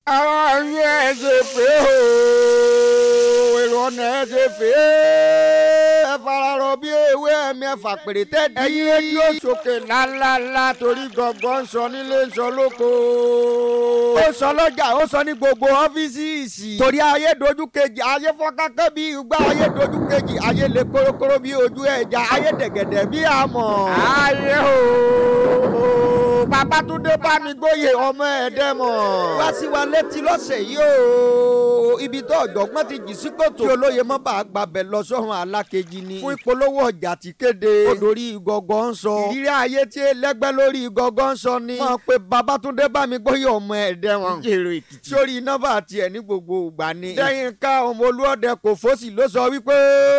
ara yín ẹ ṣe pé o èrò ọ̀nà ẹ ṣe pé ẹ fararọ bí ewé ẹ̀mí ẹ̀fà pèrè tẹ́ẹ̀dí. ẹ̀yin rédíò sókè ńláńláńlá torí gọ̀ngàn ń sọ nílé ń sọ lóko. ó sọ lọ́jà ó sọ ní gbogbo ọ́fíìsì. torí ayé dojú kejì ayé fọ́nkákẹ́ bí igbá ayé dojú kejì ayé lè kórókóró bí ojú ẹja ayé dẹ̀gẹ̀dẹ̀ bí àmọ̀. ayé o babatunde bámigbóye ọmọ ẹ̀dẹ́mọ̀. wá sí wa létí lọ́sẹ̀ yìí o ibi tó ọ̀jọ̀gbọ́n ti jì sí kòtò. kí olóye mọ́ bá a gbàbẹ̀ lọ sọ́run alákejì ni. fún ìpolówó ọjà ti kéde. olórí ìgọ̀gọ̀ ń sọ. ìrírí ayé tí ẹlẹ́gbẹ́ lórí ìgọ̀gọ̀ ń sọ ni. wọ́n pe babatunde bámigbóye ọmọ ẹ̀dẹ́mọ̀. jèrò èkìtì. sórí nọ́mbà tiẹ̀ ní gbogbo ìgbà ni. lẹ́yìn ká ọmọ olúọdẹ kò fọ́sì ló sọ wípé.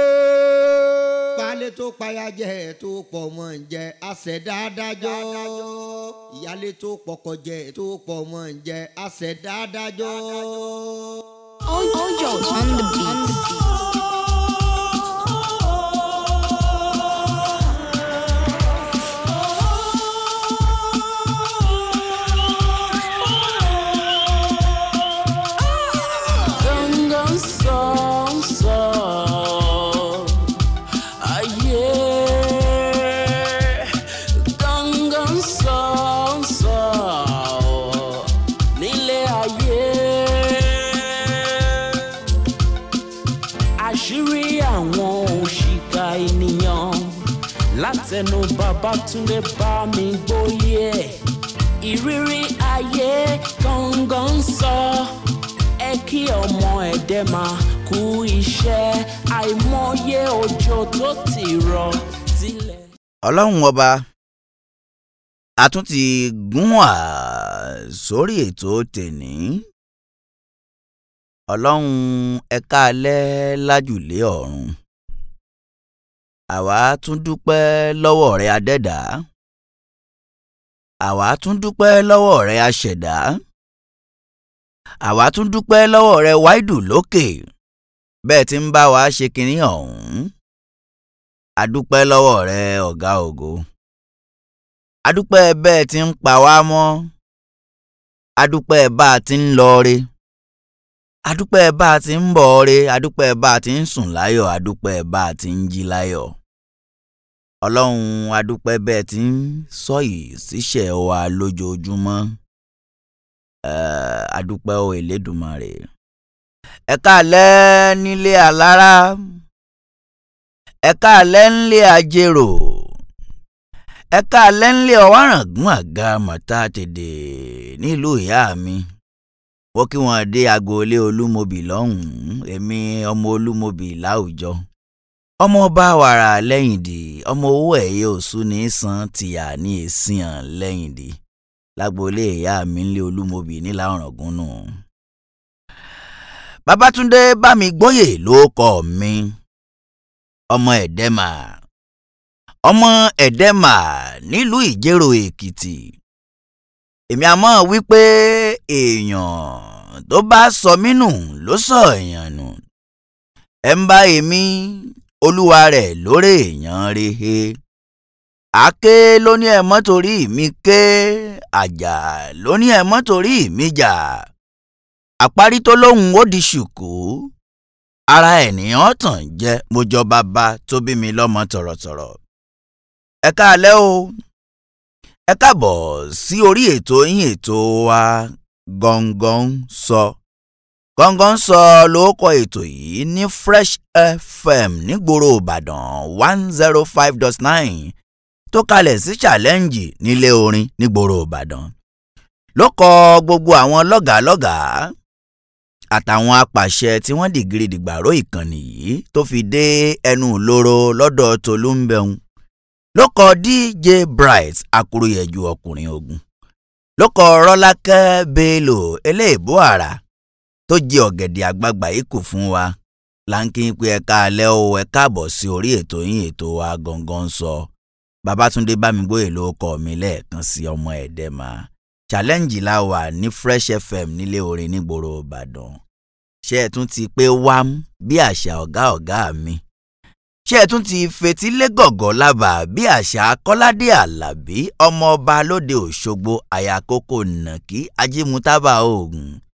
baálé tó payá jẹ tó pọ̀ mọ́ ń jẹ àṣẹdá adájọ́ ìyálé tó pọkọ jẹ tó pọ̀ mọ́ ń jẹ àṣẹdá adájọ́. Ojo on the beat. Gangan song song Ayé Gangan song song Nílé ayé Àṣírí àwọn òṣìkà ènìyàn Látẹnu Babátúndé bá mi gbóyè Ìrírí ayé gangan sọ ẹ kí ọmọ ẹ̀dẹ́ máa kú iṣẹ́ àìmọye òjò tó ti rọ̀ sílẹ̀. ọlọ́run ọba a tún ti gún wá sórí ètò tèní ọlọ́run ẹ̀ka alẹ́ lájùlé ọ̀run àwa tún dúpẹ́ lọ́wọ́ rẹ adẹ́dá àwa tún dúpẹ́ lọ́wọ́ rẹ aṣẹ̀dá àwa tún dúpẹ́ lọ́wọ́ rẹ wáìdù lókè bẹ́ẹ̀ tí ń bá wa ṣe kinní ọ̀hún adúpẹ́ lọ́wọ́ rẹ ọ̀gá ògo adúpẹ́ bẹ́ẹ̀ tí ń pa wá mọ́ adúpẹ́ bá a ti ń lọ re adúpẹ́ bá a ti ń bọ̀ re adúpẹ́ bá a ti ń sùn láyọ̀ adúpẹ́ bá a ti ń jí láyọ̀ ọlọ́run adúpẹ́ bẹ́ẹ̀ tí ń sọ yìí síṣẹ́ wa lójoojúmọ́ Eh, adúpẹ́ o Elédùmarè ẹ káalẹ́ nílé alára ẹ káalẹ́ ńlé ajérò ẹ káalẹ́ ńlé ọ̀wárangún àga mọ̀tá tèdè nílùú ìyá mi wọ́n kí wọ́n dé agboolé olúmobì lọ́hùn-ún èmi ọmọ olúmobì láwùjọ ọmọ bá wàrà lẹ́yìndì ọmọ owó ẹ̀yẹ òsú ní san tìyà ní èsìyàn lẹ́yìndì lágboolé ìyá mi ńlé olúmobì nílà ọ̀ràngún nù. Babátúndé Bámigbóyè ló kọ mi ọmọ ẹ̀dẹ́mà ọmọ ẹ̀dẹ́mà nílùú ìjẹ́rò èkìtì èmi àmọ́ wípé èèyàn tó bá sọ mí nù ló sọ èèyàn nù ẹ̀ ń bá èmi olúwa rẹ̀ lórí èèyàn rehe àáké ló ní ẹ mọ́ torí mi ké àjà ló ní ẹ mọ́ torí mi jà àparí tó lóhùn ó di ṣùkú ara ènìyàn tàn jẹ́ mo jọ bàbá tó bí mi lọ́mọ tọ̀rọ̀tọ̀rọ̀ ẹ káalẹ́ o ẹ káàbọ̀ sí orí ètò yín ètò wa gangan sọ gangan sọ ló kọ ètò yìí ní Fresh FM nígboro Ìbàdàn one zero five dot nine tó kalẹ̀ sí challenge nílé orin nígboro ìbàdàn ló kọ gbogbo àwọn lọ́gàálọ́gàá àtàwọn apàṣẹ tí wọ́n dìgírí dìgbàró ìkànnì yìí tó fi dé ẹnu ìloro lọ́dọ̀ tolúńbẹ̀hún ló kọ dj bright akúròyẹ̀jú ọkùnrin ogun ló kọ rọ́lákẹ́ bello eléèbó àrà tó jẹ ọ̀gẹ̀dẹ̀ àgbagbà yìí kù fún wa láńkí pé ẹ̀ka alẹ́ o ẹ káàbọ̀ sí orí ètò yín ètò wa gangan sọ. So. Babátúndé Bámigbóyè ló kọ mi lẹ́ẹ̀kan sí ọmọ ẹ̀dẹ́mà challenge la wà ní Fresh FM nílé orin nígboro Ìbàdàn ṣé ẹ tún ti pé wám bí àṣà ọ̀gá ọ̀gá mi ṣé ẹ tún ti fetílé gọ̀gọ̀ lábà bí àṣà kọ́ládé àlàbí ọmọọba lóde òṣogbo àyàkókò nàkí ajímútábà oògùn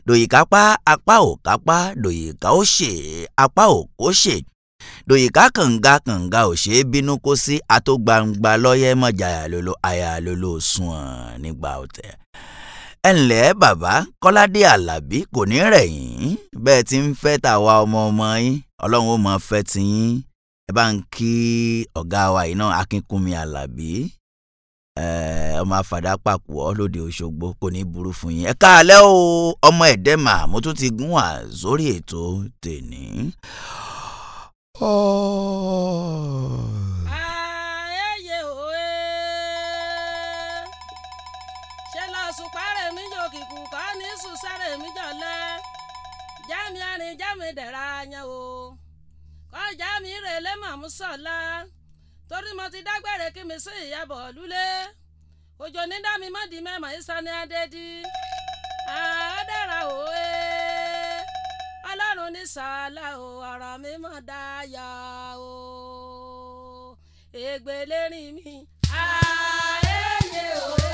dòyìká pa apá ò kápá dòyìká ó ṣe apá ò kó ṣe dòyìká kànga kànga ò ṣeé bínú kó sí atógbangba lọ́yẹ́ mọ̀jà àyàlólò àyàlólò sùn nígbà ọ̀tẹ̀ ẹ ǹlẹ́ bàbá kọ́ládé alábí kò ní rẹ̀ yín bẹ́ẹ̀ tí ń fẹ́ tàwa ọmọ ọmọ yín ọlọ́run ó mọ fẹ́ ti yín ẹ bá ń kí ọ̀gá wa yìí náà akínkúnmi alábí ọmọ afàdá pàpọ̀ lóde òṣogbo kò ní burú fún yín ẹ káàlẹ́ o ọmọ ẹ̀dẹ́mà mo tún ti gún wá sórí ètò tèní. ààyè òwe ṣe lọ sùpárẹ̀ mi jò kìkù kọ́ ní sùsárẹ̀ mi jọ̀lẹ́ jámi arìn jámi dẹ̀ra yẹn o kọ́ jámi rèlé màmú sọ̀la torí mo ti dágbére kí mi sí ìyàbọ̀ lulẹ̀ òjò ní dá mi mọ́ di mẹ́mọ̀ ìsani adédi àádẹ́ra òwe ọlọ́run ní sàálà o ọ̀rọ̀ mi mọ̀ dáyà o ègbè lérí mi. ààyè òwe.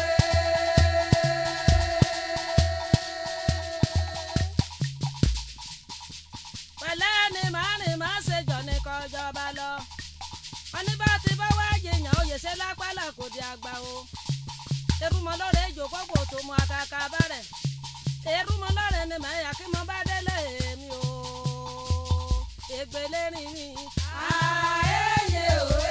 pẹ̀lẹ́ ni màá ní màá ṣe jọ̀ ní kọjọba lọ wọ́n ní bá ti bá wá jẹyàn oyè ṣe lápálà kò di àgbà o erúmọlọ́rẹ̀ èjòkó kò tó mu àkàkà bẹ̀rẹ̀ erúmọlọ́rẹ̀ ni màá yà kí mo bá délé mi o ègbélé rìn mi. ààyè òwe.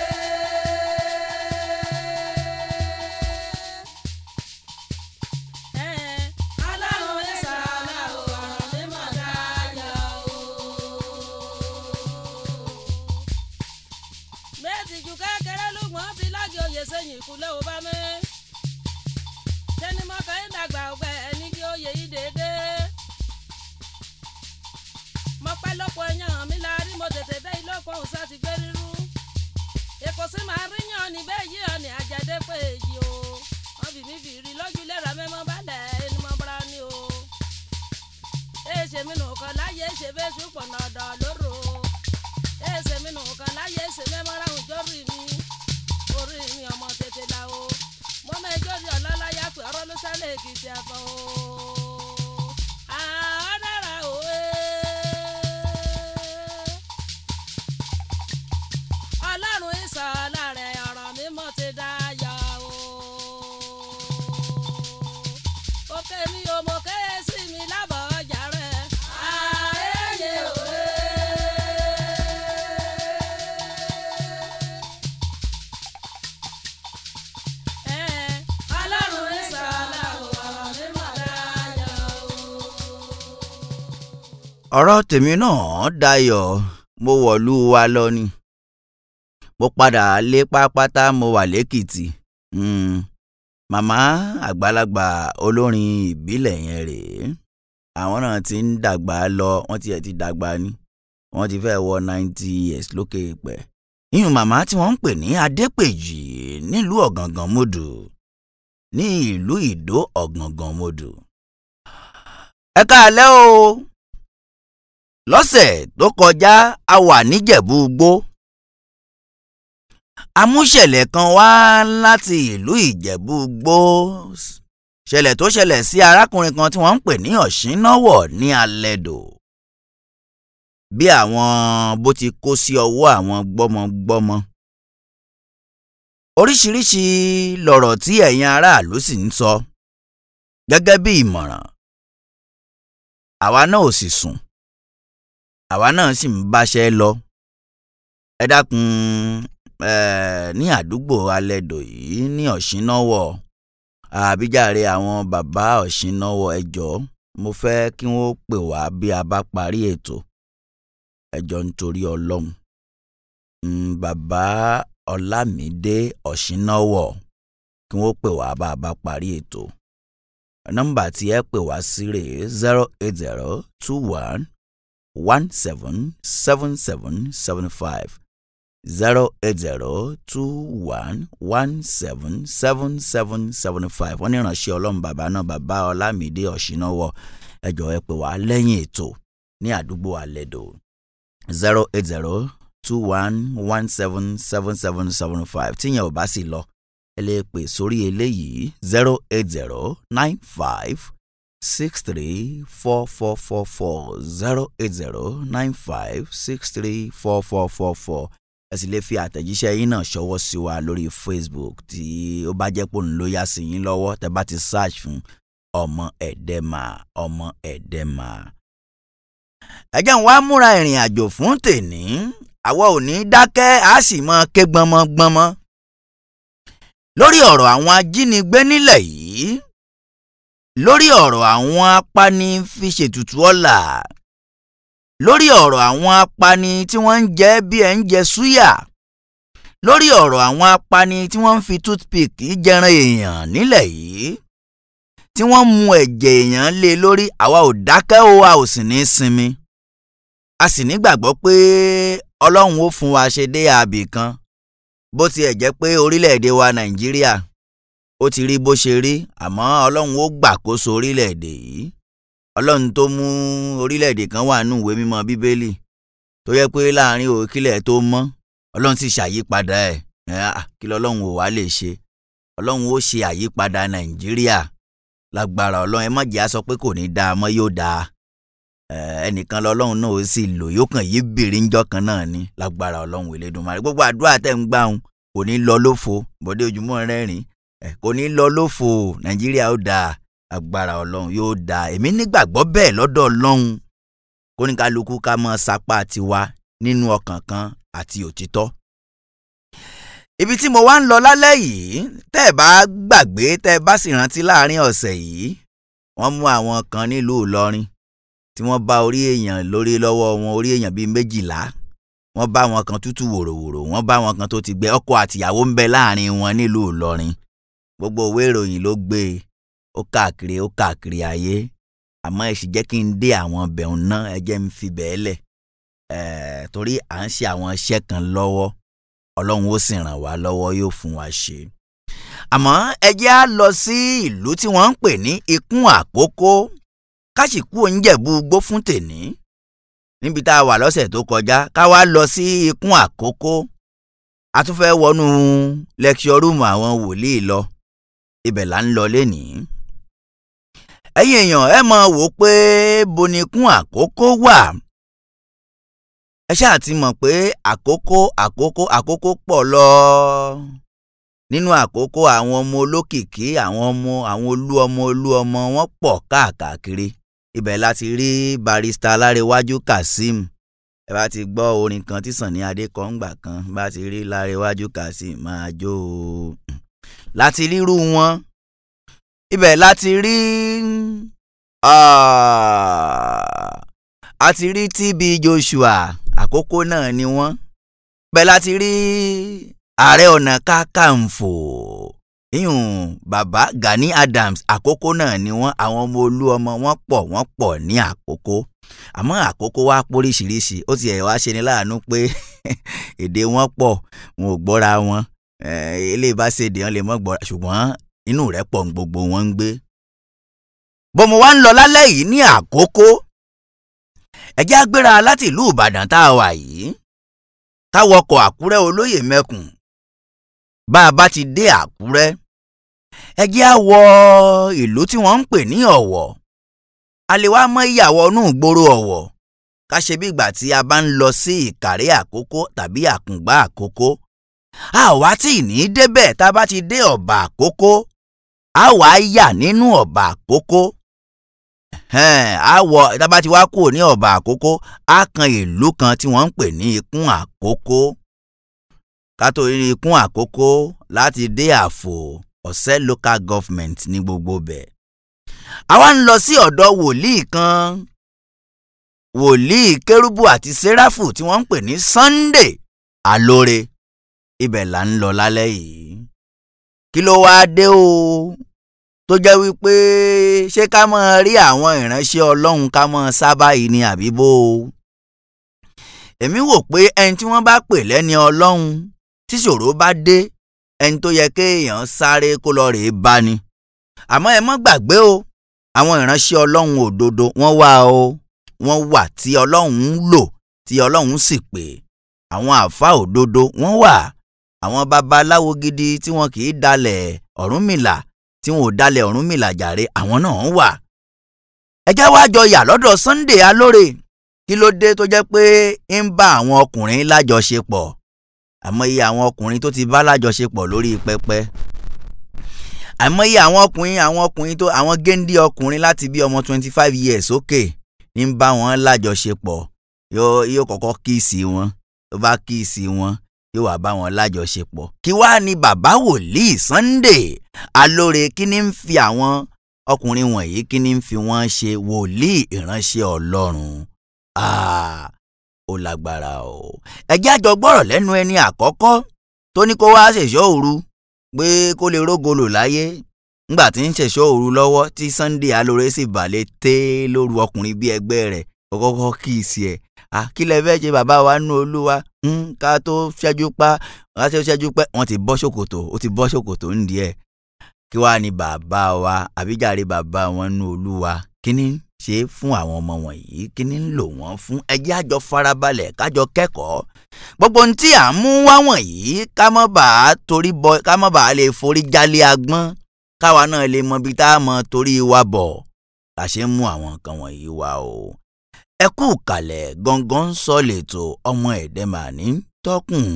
ọlọ́run ní sàlá o ọ̀rọ̀ mi mọ̀ dáyà o méjì ju kékeré lùgbọ́n fi lági oyè sẹ́yìn ìkúlẹ̀ ò bá mi. sẹ́ni mọ́kàn ń dàgbà ọgbẹ́ ẹni kí oyè yìí dédé. mo pẹ́ lọ́pọ̀ ẹ̀yàn mi la rí mo tètè dé ilé ọkọ̀ òun sáti gbé rírú. èkó sí máa rí yàn ní bẹ́ẹ̀ yí ọ̀nì àjẹdẹ́ pé èyí o. wọ́n bì mí bìrì lójú lẹ́ra mẹ́mọ́ balẹ̀ ẹni mọ́ bọ́ra ni o. èèṣe mi nù kọ́ láyé ṣe bẹ́ẹ̀ ṣùpọ̀ nọ̀dọ̀ lóró ẹsẹ̀ mi nù kan láyé ẹsẹ̀ mẹ́mọ́ra òjò rí mi orí mi ọmọ tètè la o mo mẹjọ rí ọlọ́láyà pé ọ̀rọ̀ ló sálẹ̀ èkìtì ẹ̀fọ́ o àwọn dára o ọlọ́run ìsọ̀lá rẹ̀ ọ̀rọ̀ mi mọ̀ ti dá yà o òkè mi ò mọ̀ kéye sí mi lábọ̀ ọjà rẹ̀ ààyè òwe. ọlọ́run ní sàlá o ọ̀rọ̀ mi mọ̀ dáyà o. ọ̀rọ̀ tèmi náà dayọ̀ mo wọ̀lú wa lọ ni mo padà lé pápátá mo wà lẹ́kìtì Mm. màmá àgbàlagbà olórin ìbílẹ̀ yẹn rèé àwọn náà ti ń dàgbà lọ wọ́n tiẹ̀ ti dàgbà ni wọ́n ti fẹ́ wọ ninety years lókè pẹ̀ ìyún màmá tí wọ́n ń pè ní adépèjì nílùú ọ̀gàngàn mọ́dù ní ìlú ìdó ọ̀gàngàn mọ́dù ẹ káalẹ́ o lọ́sẹ̀ tó kọjá a wà níjẹ̀bú gbó amúṣẹ̀lẹ̀ kan wá láti ìlú ìjẹ̀bú gbó ṣẹlẹ̀ tó ṣẹlẹ̀ sí arákùnrin kan tí wọ́n ń pè ní ọ̀ṣínáwọ̀ ní alẹ́dò bí àwọn bó ti kó sí ọwọ́ àwọn gbọ́mọgbọ́mọ oríṣiríṣi lọ̀rọ̀ tí ẹ̀yin aráàlú sì ń sọ gẹ́gẹ́ bí ìmọ̀ràn àwa náà ò sì sùn àwa náà sì ń báṣẹ́ lọ ẹ dákun eh, ní àdúgbò alẹ́dò yìí ní ọ̀ṣínáwọ̀ àbíjàre àwọn bàbá ọ̀ṣínáwọ̀ ẹ jọ̀ọ́ mo fẹ́ kí wọ́n pè wá bí a bá parí ètò ẹ jọ̀ọ́ nítorí ọlọ́run Mm, bàbá ọlámídé ọ̀ṣínáwọ̀ kí wọ́n pè wá bá a bá parí ètò nọ́mbà tí ẹ pè wá sí rèé zero eight zero two one one seven seven seven seven five zero eight zero two one one seven seven seven seven five wọ́n ní ìránṣẹ́ ọlọ́run bàbá náà bàbá ọlámídé ọ̀ṣínáwọ̀ ẹ jọ̀ọ́ ẹ pè wá lẹ́yìn ètò ní àdúgbò àlẹ́dò zero eight zero two one one seven seven seven seven five tíyẹn ò bá sì lọ ẹ lè pè sórí eléyìí zero eight zero nine five six three four four four four zero eight zero nine five six three four four four four ẹ sì lè fi àtẹ̀jíṣẹ́ yín náà ṣọwọ́ sí wa lórí Facebook tí ó bá jẹ́ pò ń lo yá sí yín lọ́wọ́ tẹ́ bá ti search fún ọmọ ẹ̀dẹ́mà ọmọ ẹ̀dẹ́mà. ẹ jẹ́ n wá múra ìrìn àjò fún tèní àwa ò ní dákẹ́ á sì mọ ké gbọmọgbọmọ lórí ọ̀rọ̀ àwọn ajínigbé nílẹ̀ yìí lórí ọ̀rọ̀ àwọn apani fi ṣètùtù ọ̀la lórí ọ̀rọ̀ àwọn apani tí wọ́n ń jẹ bí ẹ̀ ń jẹ súyà lórí ọ̀rọ̀ àwọn apani tí wọ́n ń fi toothpick jẹran èèyàn nílẹ̀ yìí tí wọ́n mu ẹ̀jẹ̀ èèyàn lé lórí àwa ò dákẹ́ o a ò sì ní sinmi a sì nígbàgbọ́ pé ọlọ́run ó fún wa ṣe dé àbì kan bó tiẹ̀ jẹ́ pé orílẹ̀-èdè wa nàìjíríà ó ti rí bó ṣe rí àmọ́ ọlọ́run ó gbàkóso orílẹ̀-èdè yìí ọlọ́run tó mú orílẹ̀-èdè kan wà nù ìwé mímọ́ bíbélì tó yẹ pé láàrin òkìlẹ̀ tó mọ́ ọlọ́run sì ṣàyípadà ẹ̀ kí lọ́lọ́run ò wá lè ṣe ọlọ́run ó ṣe àyípadà nàìjíríà lágbára ọlọ́run ẹ má jẹ́ á sọ pé kò ní dáa mọ́ yóò dáa ẹnìkan lọ́lọ́run náà ó sì lò yóò kàn yí bèrè ńjọ́ kan náà ní lágbára ọlọ́run Elédùmarè gbogbo àdúrà tẹ̀ ń gbà ń kò ní lọ lófo bọ́dé ojúmọ́ rẹ́rìn kò ní lọ lófo nàìjíríà ó dáa agbára ọlọ́run yóò dáa èmi nígbàgbọ́ bẹ́ẹ̀ lọ́dọ̀ ọlọ́run kóníkálukú ká mọ́ sapá tiwa nínú ọkàn kan àti òtítọ́. ibi tí mo wá ń lọ lálẹ́ yìí tẹ́ ẹ bá gbàgbé tẹ́ ẹ bá sì rántí láàrin ọ̀sẹ̀ yìí wọ́n mú àwọn kan nílùú Ìlọrin tí wọ́n bá orí èèyàn lórí lọ́wọ́ wọn orí èèyàn bíi méjìlá wọ́n bá wọn kan tútù wòròwòrò wọ́n bá wọn kan tó ti gbẹ ọkọ àtìyàwó ń bẹ láàrin wọn nílùú Ìlọrin gbogbo òwe ìròyìn ló gbé e ó káàkiri ó káàkiri ayé àmọ́ ẹ sì jẹ́ kí n dé àwọn bẹ̀rùn náà ẹ jẹ́ n fi bẹ́ẹ̀ lẹ̀ ẹ̀ẹ́ torí à ń ṣe àwọn iṣẹ́ kan lọ́wọ́ ọlọ́run ó sì ràn wá lọ́wọ́ yóò fún wa ṣe. àmọ́ ẹ jẹ́ á lọ sí ìlú tí wọ́n ń pè ní ikún àkókó káṣíkú oúnjẹ̀bú gbó fún tèní níbi tá a wà lọ́sẹ̀ tó kọjá ká wá lọ sí ikún àkókó a tún fẹ́ wọnú lecture room àwọn wòlíì lọ ibẹ̀ là ń lọ lénìí ẹ̀yin èèyàn ẹ mọ̀ wò pé bonikún àkókò wà ẹ ṣáà ti mọ̀ pé àkókò àkókò àkókò pọ̀ lọ nínú àkókò àwọn ọmọ olókìkí àwọn ọmọ àwọn olú ọmọ olú ọmọ wọn pọ̀ káàkiri ibẹ̀ láti rí barista Lárewájú Kazeem ẹ bá ti gbọ́ orin kan tí Sànní Adé kọ ńgbà kan bá ti rí Lárewájú Kazeem máa jó o láti rírú wọn ibẹ̀ láti rí a ti rí TB Joshua àkókò náà ni wọ́n ibẹ̀ láti rí ààrẹ ọ̀nà kákàǹfò ìyún bàbá Gani Adams àkókò náà ni wọ́n àwọn ọmọ olú ọmọ wọn pọ̀ wọ́n pọ̀ ní àkókò àmọ́ àkókò wa póríṣiríṣi ó ti ẹ̀ wá ṣe ni láàánú pé èdè wọn pọ̀ wọn ò gbọ́ra wọn eléyìí bá ṣe èdè wọn lè mọ́ gbọ́ra ṣùgbọ́n inú rẹ̀ pọ̀ ń gbogbo wọn ń gbé. bọ́mọ wa ń lọ lálẹ́ yìí ní àkókò ẹ̀jẹ̀ agbéra láti ìlú Ìbàdàn tá a wà yìí káwọkọ̀ Àkúrẹ́ olóyè mẹ́kùn bá a bá ti dé Àkúrẹ́ ẹ̀jẹ̀ á wọ ìlú tí wọ́n ń pè ní Ọ̀wọ̀ a lè wá mọ ìyàwó inú ìgboro Ọ̀wọ̀ ká ṣe bí ìgbà tí a bá ń lọ sí Ìkàrẹ́ Àkókó tàbí Àkùngbá Àkókó a wá tí ì ní débẹ̀ tá a bá ti dé ọ̀bà àkókó a wá yà nínú ọ̀bà àkókó a wọ tá a bá ti wá kúrò ní ọ̀bà àkókó a kan ìlú kan tí wọ́n ń pè ní ikún àkókó ká tó rí ikún àkókó láti dé àfò ọ̀sẹ́ local government ní gbogbo bẹ̀. àwa ń lọ sí ọ̀dọ̀ wòlíì kan wòlíì kérúbù àti séráfù tí wọ́n ń pè ní Sunday Alore ibẹ̀ là ń lọ lálẹ́ yìí kí ló wáá dé o tó jẹ́ wípé ṣé ká mọ̀ rí àwọn ìránṣẹ́ ọlọ́run ká mọ̀ sábà yìí ni àbí bó o èmi wò pé ẹni tí wọ́n bá pè lẹ́ni ọlọ́run tí ṣòro bá dé ẹni tó yẹ kéèyàn sáré kó lọ rèé bá ni àmọ́ ẹ mọ́ gbàgbé o àwọn ìránṣẹ́ ọlọ́run òdodo wọ́n wà o wọ́n wà tí ọlọ́run ń lò tí ọlọ́run sì pè àwọn àfa òdodo wọ́n wà àwọn babaláwo gidi tí wọn kì í dalẹ̀ Ọ̀rúnmìlà tí wọn ò dalẹ̀ Ọ̀rúnmìlà jàre àwọn náà wà ẹ jẹ́ wá jọ yà lọ́dọ̀ Sunday Alore kí ló dé tó jẹ́ pé ń bá àwọn ọkùnrin lájọṣepọ̀ àmọ́ iye àwọn ọkùnrin tó ti bá lájọṣepọ̀ lórí pẹpẹ àmọ́ iye àwọn ọkùnrin àwọn ọkùnrin tó àwọn géńdé ọkùnrin láti bí ọmọ twenty five years sókè ń bá wọn lájọṣepọ̀ yóò yóò kọ́kọ́ kíìsì wọn tó bá kíìsì wọn yóò wá bá wọn lájọṣepọ̀ kí wàá ní bàbá wòlíì Sunday Alore kí ni ń fi àwọn ọkùnrin wọ̀nyí kí ni ń fi wọ́n ṣe wòlíì ìránṣẹ́ Ọlọ́run Ah, ó lágbára o ẹjẹ́ àjọ gbọ́rọ̀ lẹ́nu ẹni àkọ́kọ́ tó ní kó wá ṣèṣọ́ òru pé kó lè rógolò láyé ńgbà tí ń ṣèṣọ́ òru lọ́wọ́ tí Sunday Alore sì balẹ̀ tẹ́ lóru ọkùnrin bíi ẹgbẹ́ rẹ̀ kọ́kọ́ kí í sí ẹ̀ kí lẹ fẹ́ ṣe bàbá wa nú olúwa ká tó ṣẹ́jú pa ká tó ṣẹ́jú pẹ́ wọ́n ti bọ́ ṣòkòtò ó ti bọ́ ṣòkòtò ń di ẹ̀ kí wàá ní bàbá wa àbíjàre bàbá wọn nú olúwa kí ni ṣe fún àwọn ọmọ wọ̀nyí kí ni ń lò wọ́n fún ẹjẹ́ àjọ farabalẹ̀ kájọ kẹ́kọ̀ọ́ gbogbo ohun tí à ń mú wá wọ̀nyí ká má bàa torí bọ ká má bàa lè forí jálé agbọ́n káwa náà lè mọ ibi tá a mọ torí wa bọ̀ la ṣe ń mú àwọn nǹkan wọ̀nyí wá o. ẹ kú kalẹ̀ gangan ń sọ lẹ́tọ̀ ọmọ ẹ̀dẹ́ màní tọkùn.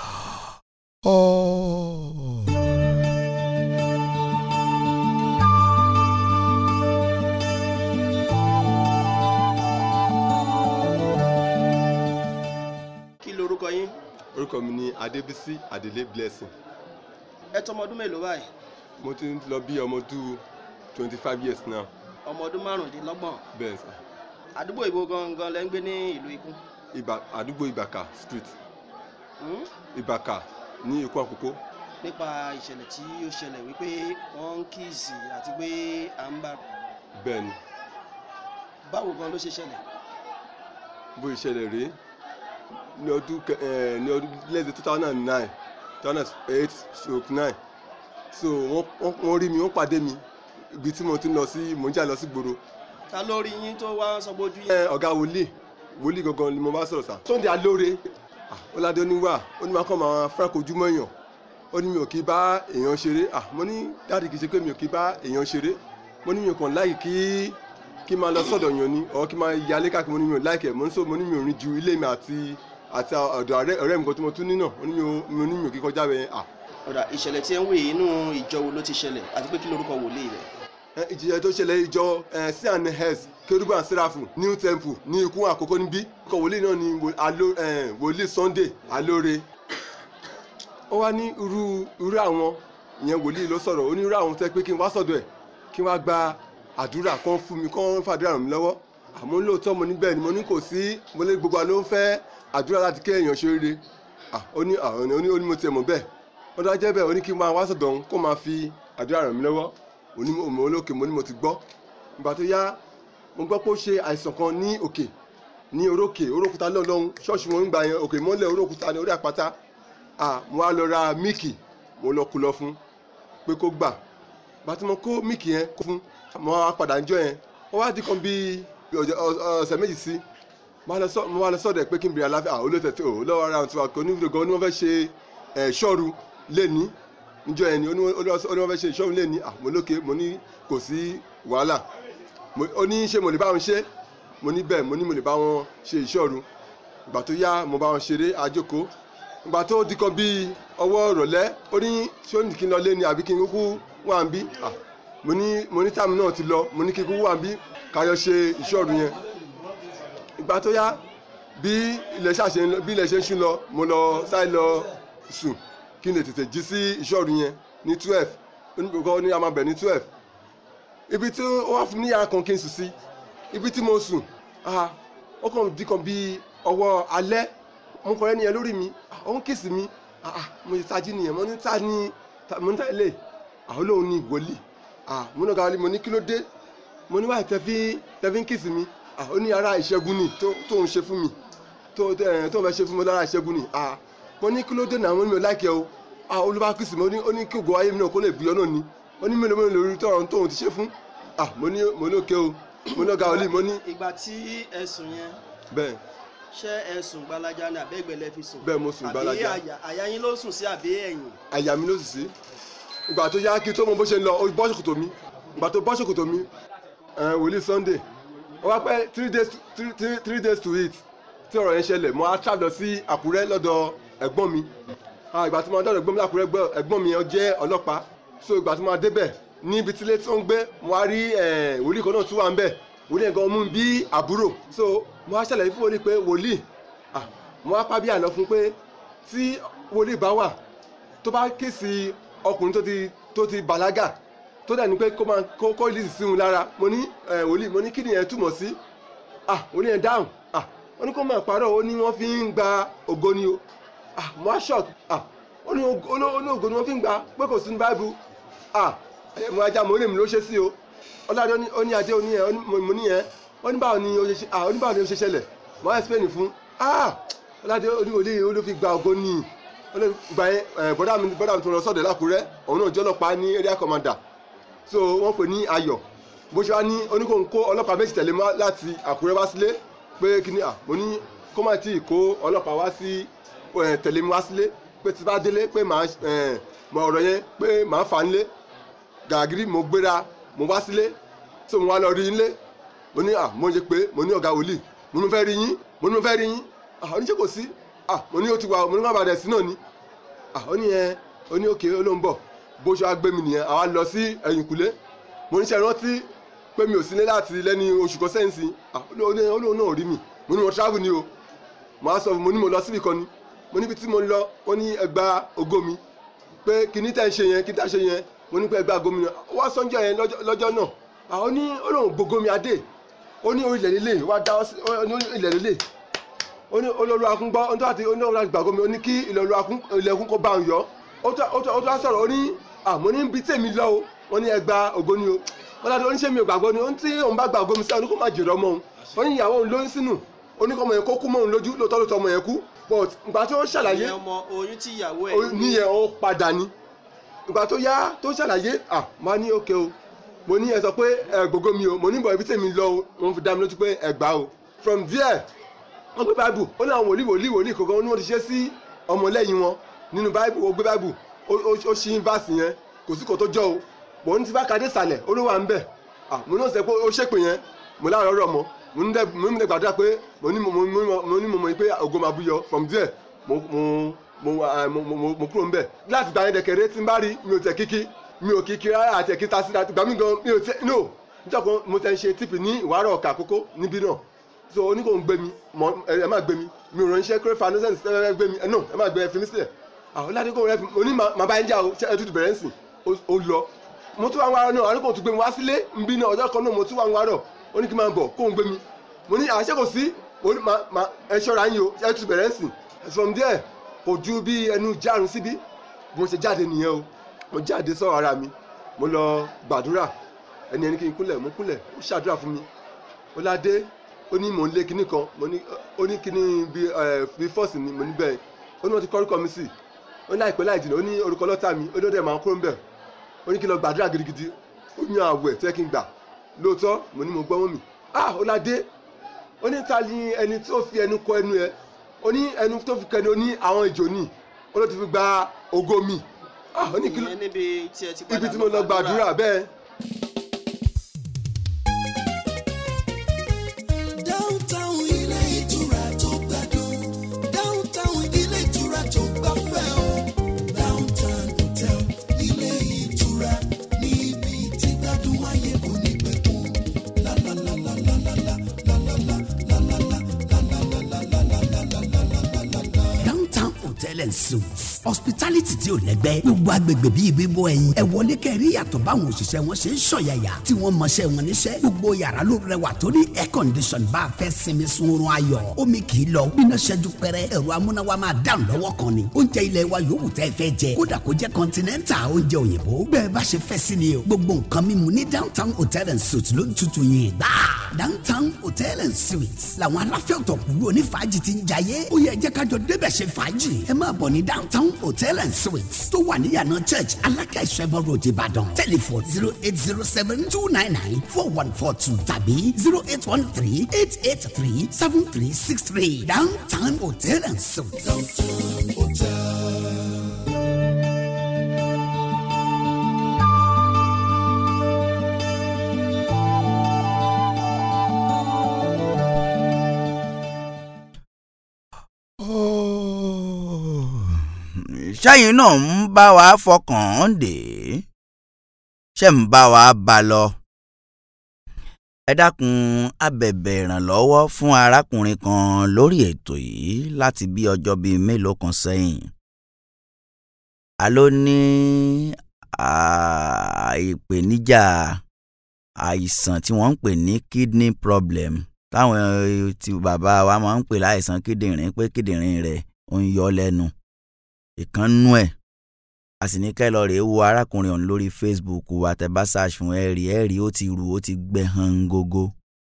kí lorúkọ yín orúkọ mi ni adébísí adélé blessing ẹ tọmọ ọdún mélòó báyìí mo ti ń lọ bí ọmọ ọdún twenty five years now ọmọ ọdún márùndínlọ́gbọ̀n bẹ́ẹ̀ sà àdúgbò ìbò gangan lẹ́ ń gbé ní ìlú ikú ibà àdúgbò ìbàkà street Hmm? ìbàkà ní ikú àkókò nípa ìṣẹ̀lẹ̀ tí ó ṣẹlẹ̀ wípé wọ́n ń kíìsì àti pé à ń bá bẹ́ẹ̀ ni báwo gan ló ṣe ṣẹlẹ̀ bó ìṣẹ̀lẹ̀ rèé ní ọdún kẹ- eh, ní ọdún lẹ́sẹ̀ two thousand and nine two thousand and eight stroke nine so wọ́n wọ́n- wọ́n rí mi wọ́n pàdé mi ibi tí mo ti ń lọ sí mò ń jà lọ sí gbòòrò ta ló rí yín tó wá sọ bójú yín ẹ ọ̀gá wòlíì wòlíì gangan ni mo bá sọ̀rọ̀ sá. Sunday Alore ah, ọ̀làdé oníwà ó ní máa kọ́ máa frank ojúmọ́ èèyàn ó ní mi ò kí bá èèyàn ṣeré ah, mo ní dáàdì kì í ṣe pé mi ò kí bá èèyàn ṣeré mo ní mi ò kàn láì kí kí máa lọ sọ́dọ̀ èèyàn ni ọ̀ kí máa yalé káàkiri mo ní mi ò láìkẹ̀ mo ní sọ mo ní mi ò rìn ju ilé mi àti àti ọ̀dọ̀ ọ̀rẹ́ ọ̀rẹ́ mi kan tí mo tún ní náà mo ní mi ò mo ní mi ò kí kọjá bẹ́ẹ̀ ah ọ̀dà ìṣẹ̀lẹ̀ tí ẹ ń wò yìí inú ìjọ wo ló ti ṣẹlẹ̀ àti pé kí lorúkọ wòlíì rẹ̀ ẹ, ìjìyà tó ṣẹlẹ̀ ìjọ cns kérúbù and seraphim new temple ní ikú àkókò níbí ọkọ̀ wòlíì náà ni wò- Alo- eh, wòlíì Sunday Alore ó wá ní irú irú àwọn ìyẹn wòlíì ló sọ̀rọ̀ ó ní irú àwọn tẹ́ pé kí n wá sọ̀dọ̀ ẹ̀ kí n wá gba àdúrà kan fún mi kán fàdúrà ràn mí lọ́wọ́ àmọ́ lóòótọ́ mo ní bẹ́ẹ̀ ni mo ní kò sí mo lé gbogbo àlọ́ ń fẹ́ àdúrà láti kí èèyàn ṣe rere Ah, ó ní ah, ó ní ó ní mo tiẹ̀ mọ̀ bẹ́ẹ̀ ó dá jẹ́ bẹ́ẹ̀ ó ní kí n máa wá sọ̀dọ̀ òun kó máa fi àdúrà ràn mí lọ́wọ́ mo ní mo olókè mo ní mo ti gbọ́ ìgbà tó yá mo gbọ́ pé ó ṣe àìsàn kan ní òkè ní orókè orókúta lọ́lọ́hún ṣọ́ọ̀ṣì wọn ń gbà yẹn òkè mọ́lẹ̀ orókúta ní orí àpáta ah mo wá lọ ra míìkì mo lọ kú lọ fún pé kó gbà bàtí mo kó míìkì yẹn kó fún mo wá padà ń jọ yẹn ó wá dín kan bíi ọjọ́- ọ- ọ̀sẹ̀ méjì sí mo wá lọ sọ- mo wá lọ sọ́dọ̀ ẹ̀ pé kí n bèrè àlàáfíà àwọn olóòtú ẹ̀ ò lọ́wọ́ ara tiwa kò ní fídíò gan ni wọ́n fẹ́ ṣe ẹ̀ ṣọ́ọ̀rù lẹ́ni níjọ yẹn ni ó ní wọ́n ó ní wọ́n fẹ́ ṣe ìṣọ́ọ̀rù lẹ́ni ah mo lókè mo ní kò sí wàhálà Mo- ó ní ṣé mo lè bá wọn ṣe mo ní bẹ́ẹ̀ mo ní mo lè bá wọn ṣe ìṣọ́ọ̀rù ìgbà tó yá mo bá wọn ṣeré àjòkó ìgbà tó di kan bíi ọwọ́ ìrọ̀lẹ́ ó ní ṣé ó ní kí n lọ lé ni àbí kí n kúkú wà ń bí Ah, mo ní mo ní táàmù náà ti lọ mo ní kí n kúkú wà ń bí káyọ̀ ṣe ìṣọ́ọ̀rù yẹn ìgbà tó yá bí ilẹ̀ ṣàṣe ń lọ- bí ilẹ̀ ṣe ń ṣú lọ mo lọ sáré lọ sùn kí n lè tètè jí sí ìṣọ́ọ̀rù yẹn ní twelve onígbòkọ́ ní a máa bẹ̀ ní twelve ibi tí ó wá fún mi ní yàrá kan kí n sùn sí ibi tí mo sùn ah, ó kàn di kan bíi ọwọ́ alẹ́ mo kọ́ ẹni yẹn lórí mi ah, ó ń kìsì mi ah, ah, mo ti tají nìyẹn mo ní ta ni ta- mo ní ta ilé àwọn olóhùn ní wòlíì ah, mo ní ọ̀gá wọlé mo ní kí ló dé mo ní wáyé tẹ́fí tẹ́fí ń kìsì mi ah, ó ní ara ìṣẹ́gun ni tó tó ń ṣe fún mi tó ẹ̀ tó ń fẹ́ ṣe fún mi lára ìṣẹ́gun ni ah, mo ní kí ló dé náà mo ní mi ò láìkẹ́ o ah, olúwa kìsì mi ó ní ó ní kí ògo ayé mi náà kó lè bí ọ náà ni ó ní mélòó mélòó lórí tọ̀rọ̀ tóun ti ṣe fún ah, mo ní mo ní òkè o mo ní ọ̀gá wọlé mo ní ìgbà tí ẹ sùn yẹn bẹ́ẹ̀ ṣé ẹ sùn gbalaja ni àbẹ́gbẹ́ lẹ fi sùn Bẹ́ẹ̀ mo sùn gbalaja. àbí àyà àyà yín ló sùn sí àbí ẹ̀yìn àyà mi ló sì sí ìgbà tó yá kí tó mọ bó ṣe ń lọ ó bọ́ ṣòkòtò mi ìgbà tó bọ́ ṣòkòtò mi ẹ̀, wòlíì Sunday ó wá pẹ́ three days to- three three three days to it tí ọ̀rọ̀ yẹn ṣẹlẹ̀ mo á travel lọ sí àkúrẹ́ lọ́dọ̀ ẹ̀gbọ́n mi Ah, ìgbà tí mo dọ̀dọ̀ ẹ̀gbọ́n mi lákúrẹ́ gbọ́- ẹ̀gbọ́n mi yẹn jẹ́ ọlọ́pàá so ìgbà tí mo débẹ̀ níbi tí ilé tí ó ń gbé mo wá rí eh, wòlíì kan náà tún wà ń bẹ̀ wòlíì yẹn gan mú mi bí àbúrò so mo wá ṣàlàyé fún wòlíì pé wòlíì ah, mo wá pábí àná fún pé tí wòlíì bá wà tó bá ké sí ọkùnrin tó ti tó ti bàlágà tó dà ní pé kó máa kó kó ìlísì sí òun lára mo ní eh, wòlíì mo ní kí nìyẹn túmọ̀ sí ah wòlíì yẹn dáhùn ah wọ́n ní kó máa parọ́ ó ní wọ́n fi ń gba ògo ni o ah mo á shock ah ó ní ògo ó ní- ó ní ògo ni wọ́n fi ń gba pé kò sí ní báìbù ah ẹ mo ajá mo rí mi ló ṣe sí o ọlọ́dẹ ó ní- ó ní adé ó ní yẹn ó ní- mo- mo ní yẹn ó ní báwo ni ó ṣe ṣe ah ó ní báwo ni ó ṣe ṣẹlẹ̀ mo á explain fún ah ọlọ́dẹ ó ní wòlíì ó ló fi gba ògo ni ó ló gba yẹn ẹ bọ́dà mi bọ́dà mi tó lọ sọ́dọ̀ lákùrẹ́ òun náà jẹ́ ọlọ́pàá ní area commander so wọ́n pè ní ayọ̀ bó ṣe wá ní oníkóhun kó ọlọ́pàá méjì tẹ̀lé mọ́ láti àkúrẹ́ wá sílé pé kíní à mo ní kó má tí ì kó ọlọ́pàá wá sí ẹ̀, tẹ̀lé mi wá sílé pé tí bá délé pé màá ẹ̀, mọ ọ̀rọ̀ yẹn pé màá fà á nílé gàgírí mo gbéra mo wá sílé so mo wá lọ rí yín lé mo ní à mo ṣe pé mo ní ọ̀gá wòlíì mo ní mo fẹ́ rí yín mo ní mo fẹ́ rí yín à oníṣẹ́ kò sí à mo ní ó ti wà mo ní má bàdẹ̀ sí náà ni à ó ní ẹ ó ní òkè ó ló ń bọ̀ bó ṣe wá gbé mi nìyẹn àwa lọ sí ẹ̀yìnkùlé mo ní ṣe rántí pé mi ò sílé láti lẹ́ni oṣù kan sẹ́yìn sí à ó ní ó lóun náà rí mi mo ní mo travel ni o mo á sọ fún mo ní mo lọ síbì kan ni mo níbi tí mo lọ ó ní ẹgbà ògo mi pé kíní tẹ́ ń ṣe yẹn kí tẹ́ ń ṣe yẹn mo ní pé ẹgbà ògo mi náà ó wá sọ́njọ́ yẹn lọ́jọ́ lọ́jọ́ náà àwọn ní ó lóun gbogbo mi adé ó ní orílẹ̀ lílé wá dá ọ sí ó ní ilẹ̀ lílé ó ní olórí akún gbọ́ ó ní tó àti ó ní ọ̀rọ̀ àgbàgbọ́ mi ó ní kí ilẹ̀ akún ilẹ̀ akún kó bá òun yọ ó tó ó tó ó tó wá sọ̀rọ̀ ó ní àmọ́ ní bí tèmi lọ o wọ́n ní ẹgbà ògo ni o wọ́n dájú oníṣẹ́ mi ò gbàgbọ́ ni ó ní tí òun bá gbà ògo mi sí àwọn oníkó má jèrè ọmọ òun ó ní ìyàwó òun lóyún sínú oníkó ọmọ yẹn kó kú mọ́ òun lójú lóòótọ́ lóòótọ́ ọmọ yẹn kú but ìgbà tí ó ṣàlàyé ìyẹn ọmọ oyún tí ìyàwó ẹ̀ ó- níyẹn ó padà ní ìgbà tó yá tó ṣàlàyé à máa ní òkè o mo ní ẹ sọ pé ẹ gbogbo mi o mo ní bọ̀ ibi tèmi lọ o wọ́n fi dá mi lójú pé ẹ gbà o from there wọ́n gbé báìbù ó ní àwọn wòlíì wòlíì wòlíì kankan ó ní wọ́n ti ṣe sí ọmọlẹ́yìn wọn nínú báìbù ó gbé báìbù ó ó- ó ṣí fásì yẹn kò sí kò tó jọ o bọ̀ ní ti bá kadé sàlẹ̀ ó ló wà ń bẹ̀ à mo náà sẹ pé ó ṣépè yẹn mo láàárọ̀ rọ̀ mọ́ mo ní dẹ́ mo ní dẹ́ gbàdúrà pé mo ní mo mo mo mo ní mo mọ̀ pé ògo máa bú yọ from there mo mo mo ah, mo mo mo- mo kúrò ń bẹ̀ láti gbà yẹn dẹ̀kẹ̀rẹ́ tí n bá rí mi ò tẹ̀ kíkí mi ò kíkí rárá àti ẹ̀kí ta sí ta gbà mí gan mi ò tẹ̀ no níjọ́ kan mo tẹ̀ ń ṣe tíìpì ní ìwárọ̀ ọ̀kà àkókò níbí náà so oníkó ń gbé mi mọ ẹ ẹ má gbé mi mi ò ránṣẹ́ kéré fanusẹ́n ẹ gbé mi ẹ no ẹ má gbé ẹ fi mí sílẹ̀ àwọn ládégún rẹ mo ní màá bá yín jà o ṣe ẹ tútù bẹ̀rẹ̀ ń sìn ó- ó lọ mo tún wá ń wárọ̀ náà oníkó tún gbé mi wá sílé ń bí náà ọjọ́ kan náà mo tún wá ń wárọ̀ ó ní kí n máa bọ̀ kó ń gbé mi mo ní àṣẹ kò sí mo ní màá màá ẹ ṣọ́ra yín o ẹ tútù bẹ̀rẹ̀ ń sìn from there kò ju bí ẹnu járun síbí bí mo ṣe jáde nìyẹn o mo jáde sọ̀rọ̀ ara mi mo lọ gbàdúrà ẹni ẹni kí n kúnlẹ̀ mo kúnlẹ̀ ó ṣàdúrà fún mi ó ládé ó ní mò ń lé kinní kan mo ní ó ní kinní bí ẹ bí fọ́ọ̀sì ni mo ní bẹ́ẹ̀ ó ní wọ́n ti kọ́ orúkọ mi sí ó ní àìpẹ́ láì jìnnà ó ní orúkọ lọ́tà mi ó ní ó dẹ̀ máa kúrò ń bẹ̀ ó ní kí n lọ gbàdúrà gidigidi ó yan àwẹ̀ tó yẹ kí n gbà lóòótọ́ mo ní mo gbọ́ mọ́ mi ah ó ládé ó ní ta ni ẹni tó fi ẹnu kọ ẹnu ẹ ó ní ẹnu tó fi kẹnu ó ní àwọn ìjò ni ó ló ti fi gba ògo mi ah ó ní kí ló ìyẹn níbi tí ẹ ti padà ibi tí mo lọ gbàdúrà bẹ́ẹ̀. downtown ilé ìtura tó gbádùn downtown ilé ìtura tó gbafẹ́ o downtown hotel ilé ìtura níbi tí gbádùn ayé kò ní pẹ̀kun downtown hotel and suites hospitality tí ò lẹ́gbẹ́ gbogbo agbègbè bíi bíbọ ẹyin ẹ wọlé kẹrí yàtọ̀ báwọn òṣìṣẹ́ wọn ṣe ń ṣọ̀yàyà tí wọ́n mọṣẹ́ wọn níṣẹ́ gbogbo yàrá ló rẹwà tó ní air condition bá a fẹ́ sinmi sunrun ayọ̀ omi kì í lọ bíná ṣẹ́jú pẹ́rẹ́ ẹ̀rọ amúnáwá máa dáhùn lọ́wọ́ kan ni oúnjẹ ilẹ̀ wa yòówù tẹ́ fẹ́ jẹ kódà kó jẹ́ continental oúnjẹ òyìnbó bẹ́ẹ̀ bá ṣe fẹ́ sí ni o gbogbo nǹkan mímu ní downtown hotel and suites ló ń tutù yìí gbà downtown hotel and suites làwọn aláfẹ́ ọ̀tọ̀kùlú onífàájì ti ń jayé ó yẹ jẹ́ kájọ débẹ̀ ṣe fàájì ẹ máa bọ̀ ní downtown hotel and suites tó wà níyànà church alákà ìṣẹ́bọ̀ road ìbàdàn telephone zero eight zero seven two nine nine four one four two tàbí zero eight one three eight eight three seven three six three downtown hotel and suites. ṣẹ́yìn náà ń bá wa fọkàn dé ṣé ń bá wa bá lọ. ẹ dákun abẹ̀bẹ̀ ìrànlọ́wọ́ fún arákùnrin kan lórí ètò yìí láti bí ọjọ́ bíi mélòó kan sẹ́yìn. a ló ní ìpèníjà àìsàn tí wọ́n ń pè ní kidney problem táwọn tí bàbá wa máa ń pè láìsàn kíndìnrín pé kíndìnrín rẹ̀ ó ń yọ lẹ́nu ìkànnú ẹ̀ a sì ní kẹ́ lọ rèé wo arákùnrin ọ̀hún lórí Facebook wa tẹ́ bá search fún ẹ̀rí ẹ̀rí ó ti rù ó ti gbẹ hàn gógó.